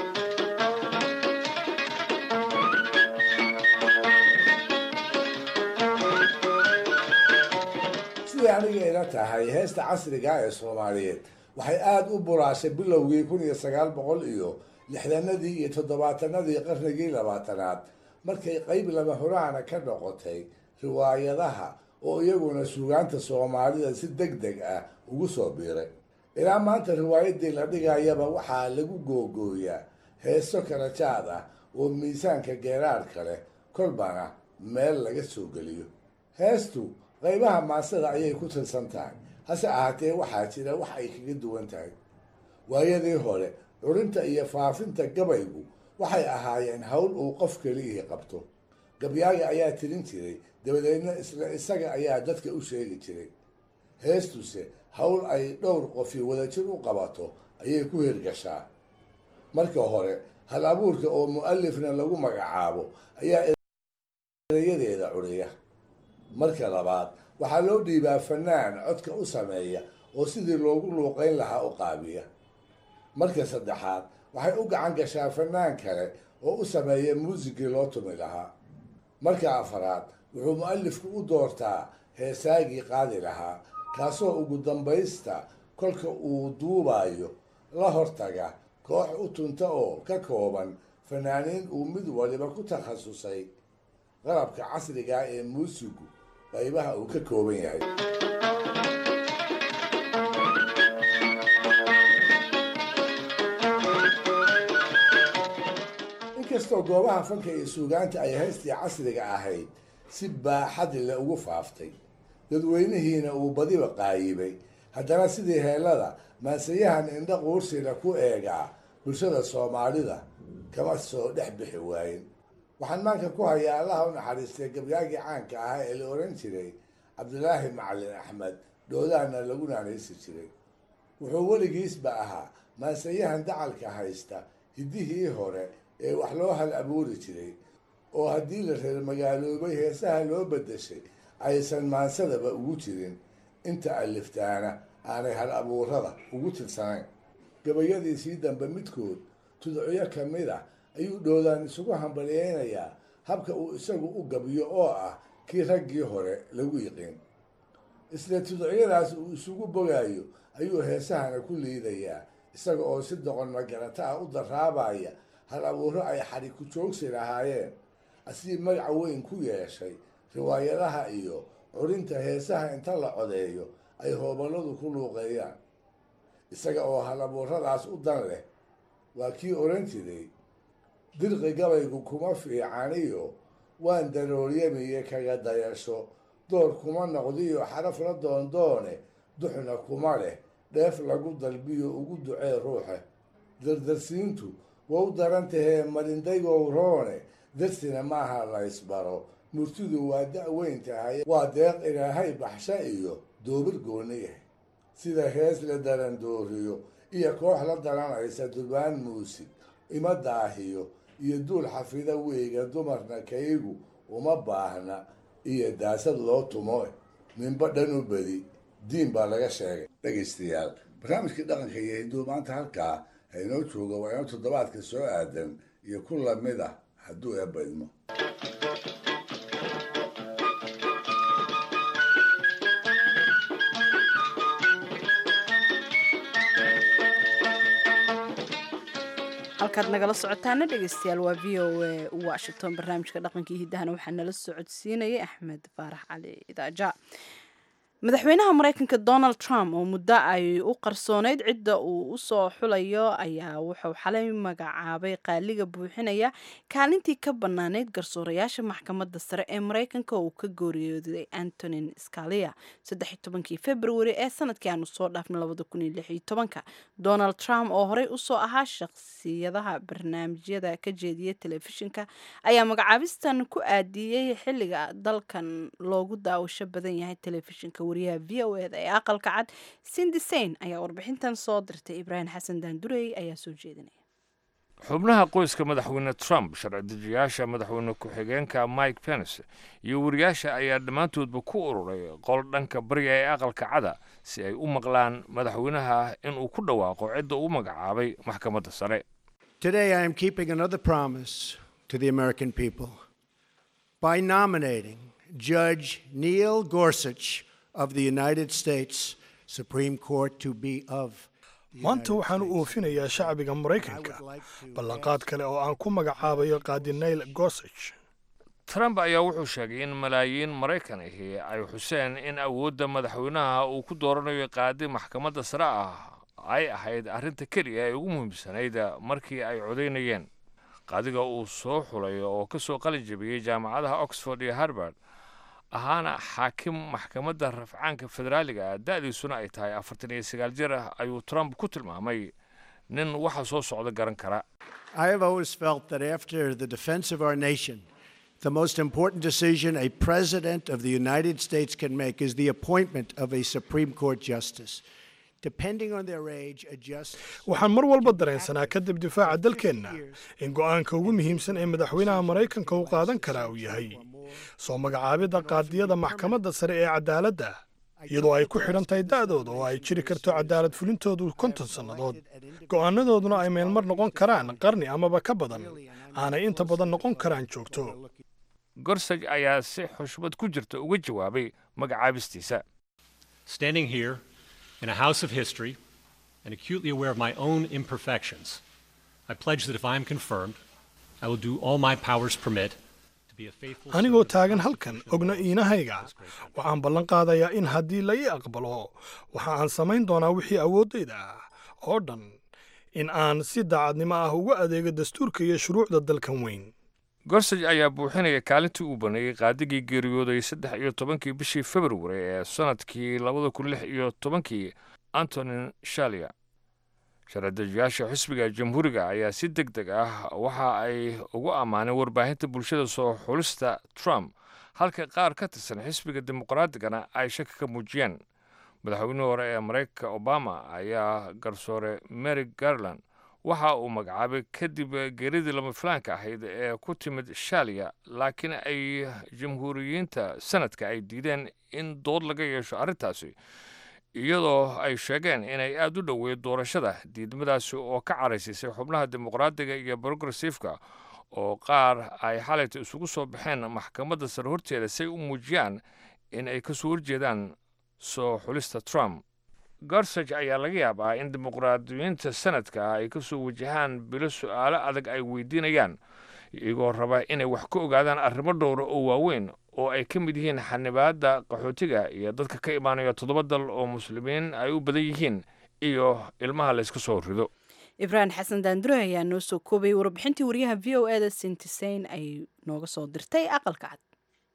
siday aniga ila tahay heesta casriga ee soomaaliyeed waxay aada u buraashay bilowgii kun iyo sagaal boqol iyo lixdanadii iyo toddobaatanadii qarnigii labaatanaad markay qeyb lama huraana ka noqotay riwaayadaha oo iyaguna suugaanta soomaalida si deg deg ah ugu soo biiray ilaa maanta riwaayadii la dhigayaba waxaa lagu googooyaa heeso kala jaad ah oo miisaanka geeraarka leh kolbana meel laga soo geliyo heestu qaybaha maasada ayay ku tirsan tahay hase ahaatee waxaa jira wax ay kaga duwan tahay waayadii hore curinta iyo faafinta gabaygu waxay ahaayeen howl uu qof keliyihii qabto gabyaaga ayaa tirin jiray dabadeedna isla isaga ayaa dadka u sheegi jiray heestuse howl ay dhowr qofi wadajir u qabato ayay ku hirgashaa marka hore hal abuurka oo mu-alifna lagu magacaabo ayaa erayadeeda curiya marka labaad waxaa loo dhiibaa fanaan codka u sameeya oo sidii loogu luuqayn lahaa u qaabiya marka saddexaad waxay u gacan gashaa fanaan kale oo u sameeya muusigii loo tumi lahaa marka afaraad wuxuu mu-alifku u doortaa heesaagii qaadi lahaa kaasoo ugu dambaysta kolka uu duubayo la hortaga koox u tunta oo ka kooban fanaaniin uu mid waliba ku takhasusay qalabka casriga ee muusigu qaybaha uu ka kooban yahay inkastoo goobaha fanka iyo suugaanta ay haystii casriga ahayd si baaxad le ugu faaftay dadweynihiina uu badiba qaayibay haddana sidii heellada maansayahan indha quursila ku eegaa bulshada soomaalida kama soo dhex bixi waayin waxaan maanka ku hayaa allaha u naxariistay gabyaagii caanka ahaa ee la oran jiray cabdilaahi macalin axmed dhoodaana lagu naanaysi jiray wuxuu weligiisba ahaa maansayahan dacalka haysta hiddihii hore ee wax loo hal abuuri jiray oo haddii la reer magaaloobay heesaha loo beddeshay aysan maansadaba ugu jirin inta aliftaana aanay hal abuurada ugu tirsanayn gabayadiisii dambe midkood tudciyo ka mid ah ayuu dhoodaan isugu hambalyeynayaa habka uu isagu u gabiyo oo ah kii raggii hore lagu yiqiin isla tudciyadaas uu isugu bogaayo ayuu heesahana ku liidayaa isaga oo si doqon magarata ah u daraabaya hal abuuro ay xadhi ku joogsi lahaayeen asii magaca weyn ku yeeshay riwaayadaha iyo curinta heesaha inta la codeeyo ay hooballadu ku luuqeeyaan isaga oo hal abuuradaas u dan leh waa kii odhan jiray dirqi gabaygu kuma fiicaniyo waan darooryamiye kaga dayasho door kuma noqdiyo xaraf la doondoone duxna kuma leh dheef lagu dalbiyo ugu ducee ruuxe dardarsiintu waa u daran tahee marindaygow roone darsina maaha la ysbaro murtidu waa da-weyn tahay waa deeq ilaahay baxsha iyo doobir gooni yahay sida hees la darandooriyo iyo koox la daranaysa durbaan muusig ima daahiyo iyo duul xafida weyga dumarna kaygu uma baahna iyo daasad loo tumo ninba dhan u bedi diin baa laga sheegay dhegaystayaal barnaamijkii dhaqanka iyo hinduu maanta halkaa haynoo jooga waa inoo toddobaadka soo aadan iyo ku lamid ah hadduu eebba idmo halkaad nagala socotaana dhegeystayaal waa v o a washington barnaamijka dhaqankii hiddahana waxaa nala socodsiinayay axmed faarax cali idaaja madaxweynaha mareykanka donald trump oo muddo ay u qarsooneyd cidda uu usoo xulayo ayaa wuxuu xalay magacaabay qaaliga buuxinaya kaalintii ka banaaneyd garsoorayaasha maxkamadda sare ee mareykanka oo uu ka gooriyooday antonin scalia kii februari ee sanadkii aanu soo dhaafnay donald trump oo horey usoo ahaa shaqsiyadaha barnaamijyada ka jeediya telefishinka ayaa magacaabistan ku aadiyey xiliga dalkan loogu daawasho badan yahay telefishinka wariyaha v o eda ee aqalka cad sindisain ayaa warbixintan soo dirtay ibraahim xasan daandurey ayaa soo jeedinaya xubnaha qoyska madaxweyne trump sharci dejiyaasha madaxweyne ku-xigeenka mike pence iyo wariyaasha ayaa dhammaantoodba ku ururay qol dhanka bariga ee aqalka cada si ay u maqlaan madaxweynaha inuu ku dhawaaqo cidda uu magacaabay maxkamadda sare Today, I am keeping another promise to the American people by nominating Judge Neil Gorsuch of the United States Supreme Court to be of maanta waxaan u oofinayaa shacbiga maraykanka ballanqaad kale oo aan ku magacaabayo qaadi nail gorsage trump ayaa wuxuu sheegay in malaayiin maraykan ahi ay xuseen in awoodda madaxweynaha uu ku dooranayo qaadi maxkamadda sare ah ay ahayd arrinta keliya ee ugu muhiimsanayd markii ay codaynayeen qaadiga uu soo xulay oo ka soo qalin jabiyey jaamacadaha oxford iyo harvard ahaana xaakim maxkamadda rafcaanka federaaliga ah da'diisuna ay tahay afartan iyo sagaal jir ah ayuu trump ku tilmaamay nin waxa soo socda garan kara I have always felt that after the defense of our nation, the most important decision a president of the United States can make is the appointment of a Supreme Court justice. Depending on their age, a justice. waxaan mar walba dareensanaa kadib difaaca dalkeenna in go'aanka ugu muhiimsan ee madaxweynaha maraykanka uu qaadan karaa uu yahay soo magacaabidda qaadiyada maxkamadda sare ee cadaaladda iyadoo ay ku xidhan tahay da'dooda oo ay jiri karto cadaalad fulintoodu konton sannadood go'aanadooduna ay meelmar noqon karaan qarni amaba ka badan aanay inta badan noqon karaan joogto gorsaj ayaa si xushmad ku jirta uga jawaabay magacaabistiisa Standing here in a house of history and acutely aware of my own imperfections, I pledge that if I am confirmed, I will do all my powers permit to be a faithful anigoo taagan halkan ogna iinahayga waxaan ballan qaadayaa in haddii la ii aqbalo waxa aan samayn doonaa wixii awooddayda ah oo dhan in aan si daacadnimo ah ugu adeego dastuurka iyo shuruucda dalkan weyn gorsaj ayaa buuxinaya kaalintii uu baneeyey qaadigii geeriyooday saddex iyo tobankii bishii februari ee sannadkii labada kun lix iyo tobankii antonin shalia sharcidejiyaasha xisbiga jamhuuriga ayaa si deg deg ah waxa ay ugu ammaaneen warbaahinta bulshada soo xulista trump halka qaar ka tirsan xisbiga dimuqraatigana ay shaki ka muujiyeen madaxweynihii hore ee maraykanka obama ayaa garsoore mary garland waxa uu magacaabay kadib geeridii lama filaanka ahayd ee ku timid shaaliya laakiin ay jamhuuriyiinta sanadka ay diideen in dood laga yeesho arrintaasi iyadoo ay sheegeen inay aada u dhoweyd doorashada diidmadaasi oo ka caraysisay xubnaha dimuqraadiga iyo progressifka oo qaar ay xalayta isugu soo baxeen maxkamadda sare horteeda si ay u muujiyaan in ay kasoo horjeedaan soo xulista trump gorsaj ayaa laga yaabaa in dimuqraadiyiinta sanadka ay kasoo wajahaan bilo su-aalo adag ay weydiinayaan iyagoo raba inay wax ka ogaadaan arrimo dhowra oo waaweyn oo ay ka mid yihiin xanibaadda qaxootiga iyo dadka ka imaanaya toddoba dal oo muslimiin ay u badan yihiin iyo ilmaha layska soo rido ibraahim xasan daandure ayaa noo soo koobay warbixintii wariyaha v o eda sintiseyn ay nooga soo dirtay aqalka cad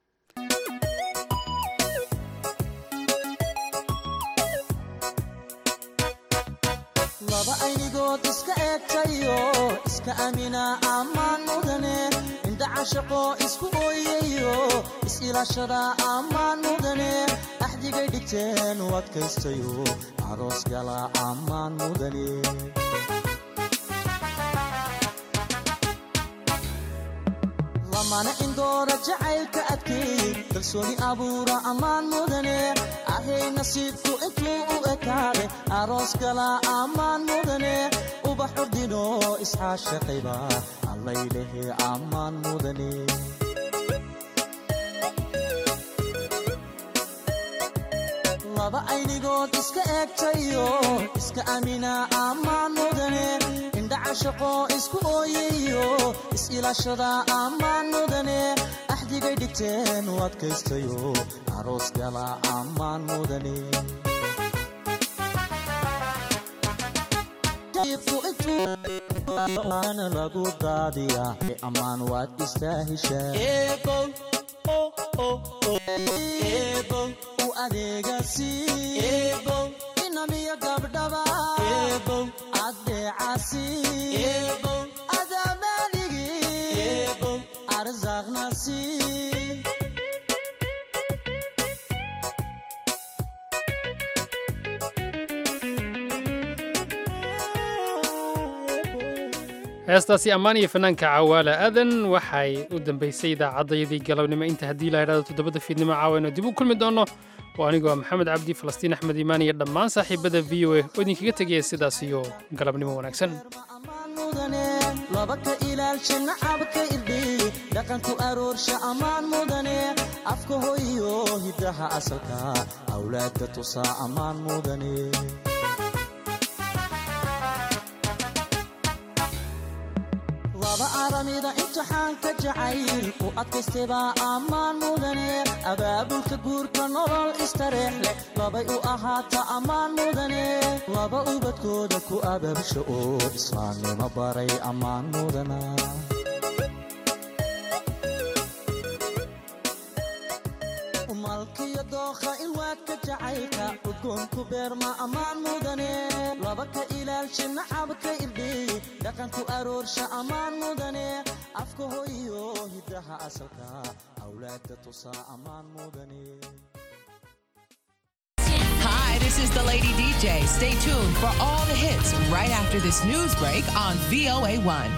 laba aynigood iska eegtayo iska amina ammaan mudane indha cashaqo isku ooyayo is-ilaashada ammaan mudane axdigay dhigteen u adkaystayo aroos gala ammaan mudane lamana indoora jacaylka adkeey kalsooni abuura ammaan mudane ahay nasiibku intuu u ekaade aroos gala ammaan mudane ubax ordino isxaashaqayba allaylehe ammaan mudane laba aynigood iska eegtayo iska amina ammaan mudane indhacashaqo isku ooyayo is-ilaashada ammaan mudane axdigay dhigteen u adkaystayo aroos gala ammaan mudane na lagu daadiya ammaan waad istaahishaa u adeegasi inamiya gabdhaba adeecasi adamaaligi arsaaqnasi heestaasi ammaan iyo fanaanka cawaala aadan waxay u dambaysay idaacaddayadii galabnimo inta haddii la idhahdo toddobada fiidnimo caawayno dib u kulmi doonno oo anigoo maxamed cabdi falastiin axmed iimaan iyo dhammaan saaxiibada v o a oo idinkaga tegaya sidaas iyo galabnimo wanaagsan laba ka ilaalsha nacabka irdhi dhaqanku aroorsha ammaan mudane afka hoyo hiddaha asalka awlaadka tusaa ammaan mudane laba aramida imtixaanka jacayl u adkaystebaa ammaan mudane abaabulka guurka nolol istareex leh labay u ahaata ammaan mudane laba ubadkooda ku abaabsha oo islaamnimo baray ammaan mudana malkiyo dookha ilwaadka jacaylka udgoonku beerma ammaan mudane laba ka ilaalsha nacabka irdhi dhaqanku aroorsha ammaan mudane afka hoyo hiddaha asalka awlaadka tusaa ammaan mudane Hi, this is the Lady DJ. Stay tuned for all the hits right after this news break on VOA1.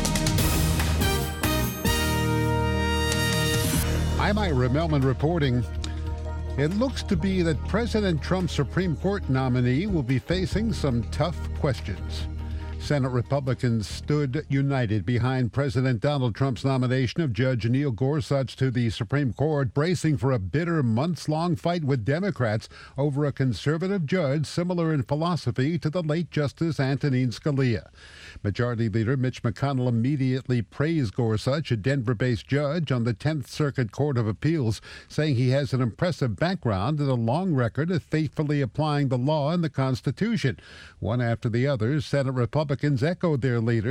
I'm Ira Melman reporting. It looks to be that President Trump's Supreme Court nominee will be facing some tough questions. Senate Republicans stood united behind President Donald Trump's nomination of Judge Neil Gorsuch to the Supreme Court, bracing for a bitter months long fight with Democrats over a conservative judge similar in philosophy to the late Justice Antonin Scalia. Majority Leader Mitch McConnell immediately praised Gorsuch, a Denver based judge on the 10th Circuit Court of Appeals, saying he has an impressive background and a long record of faithfully applying the law and the Constitution. One after the other, Senate Republicans echoed their leader.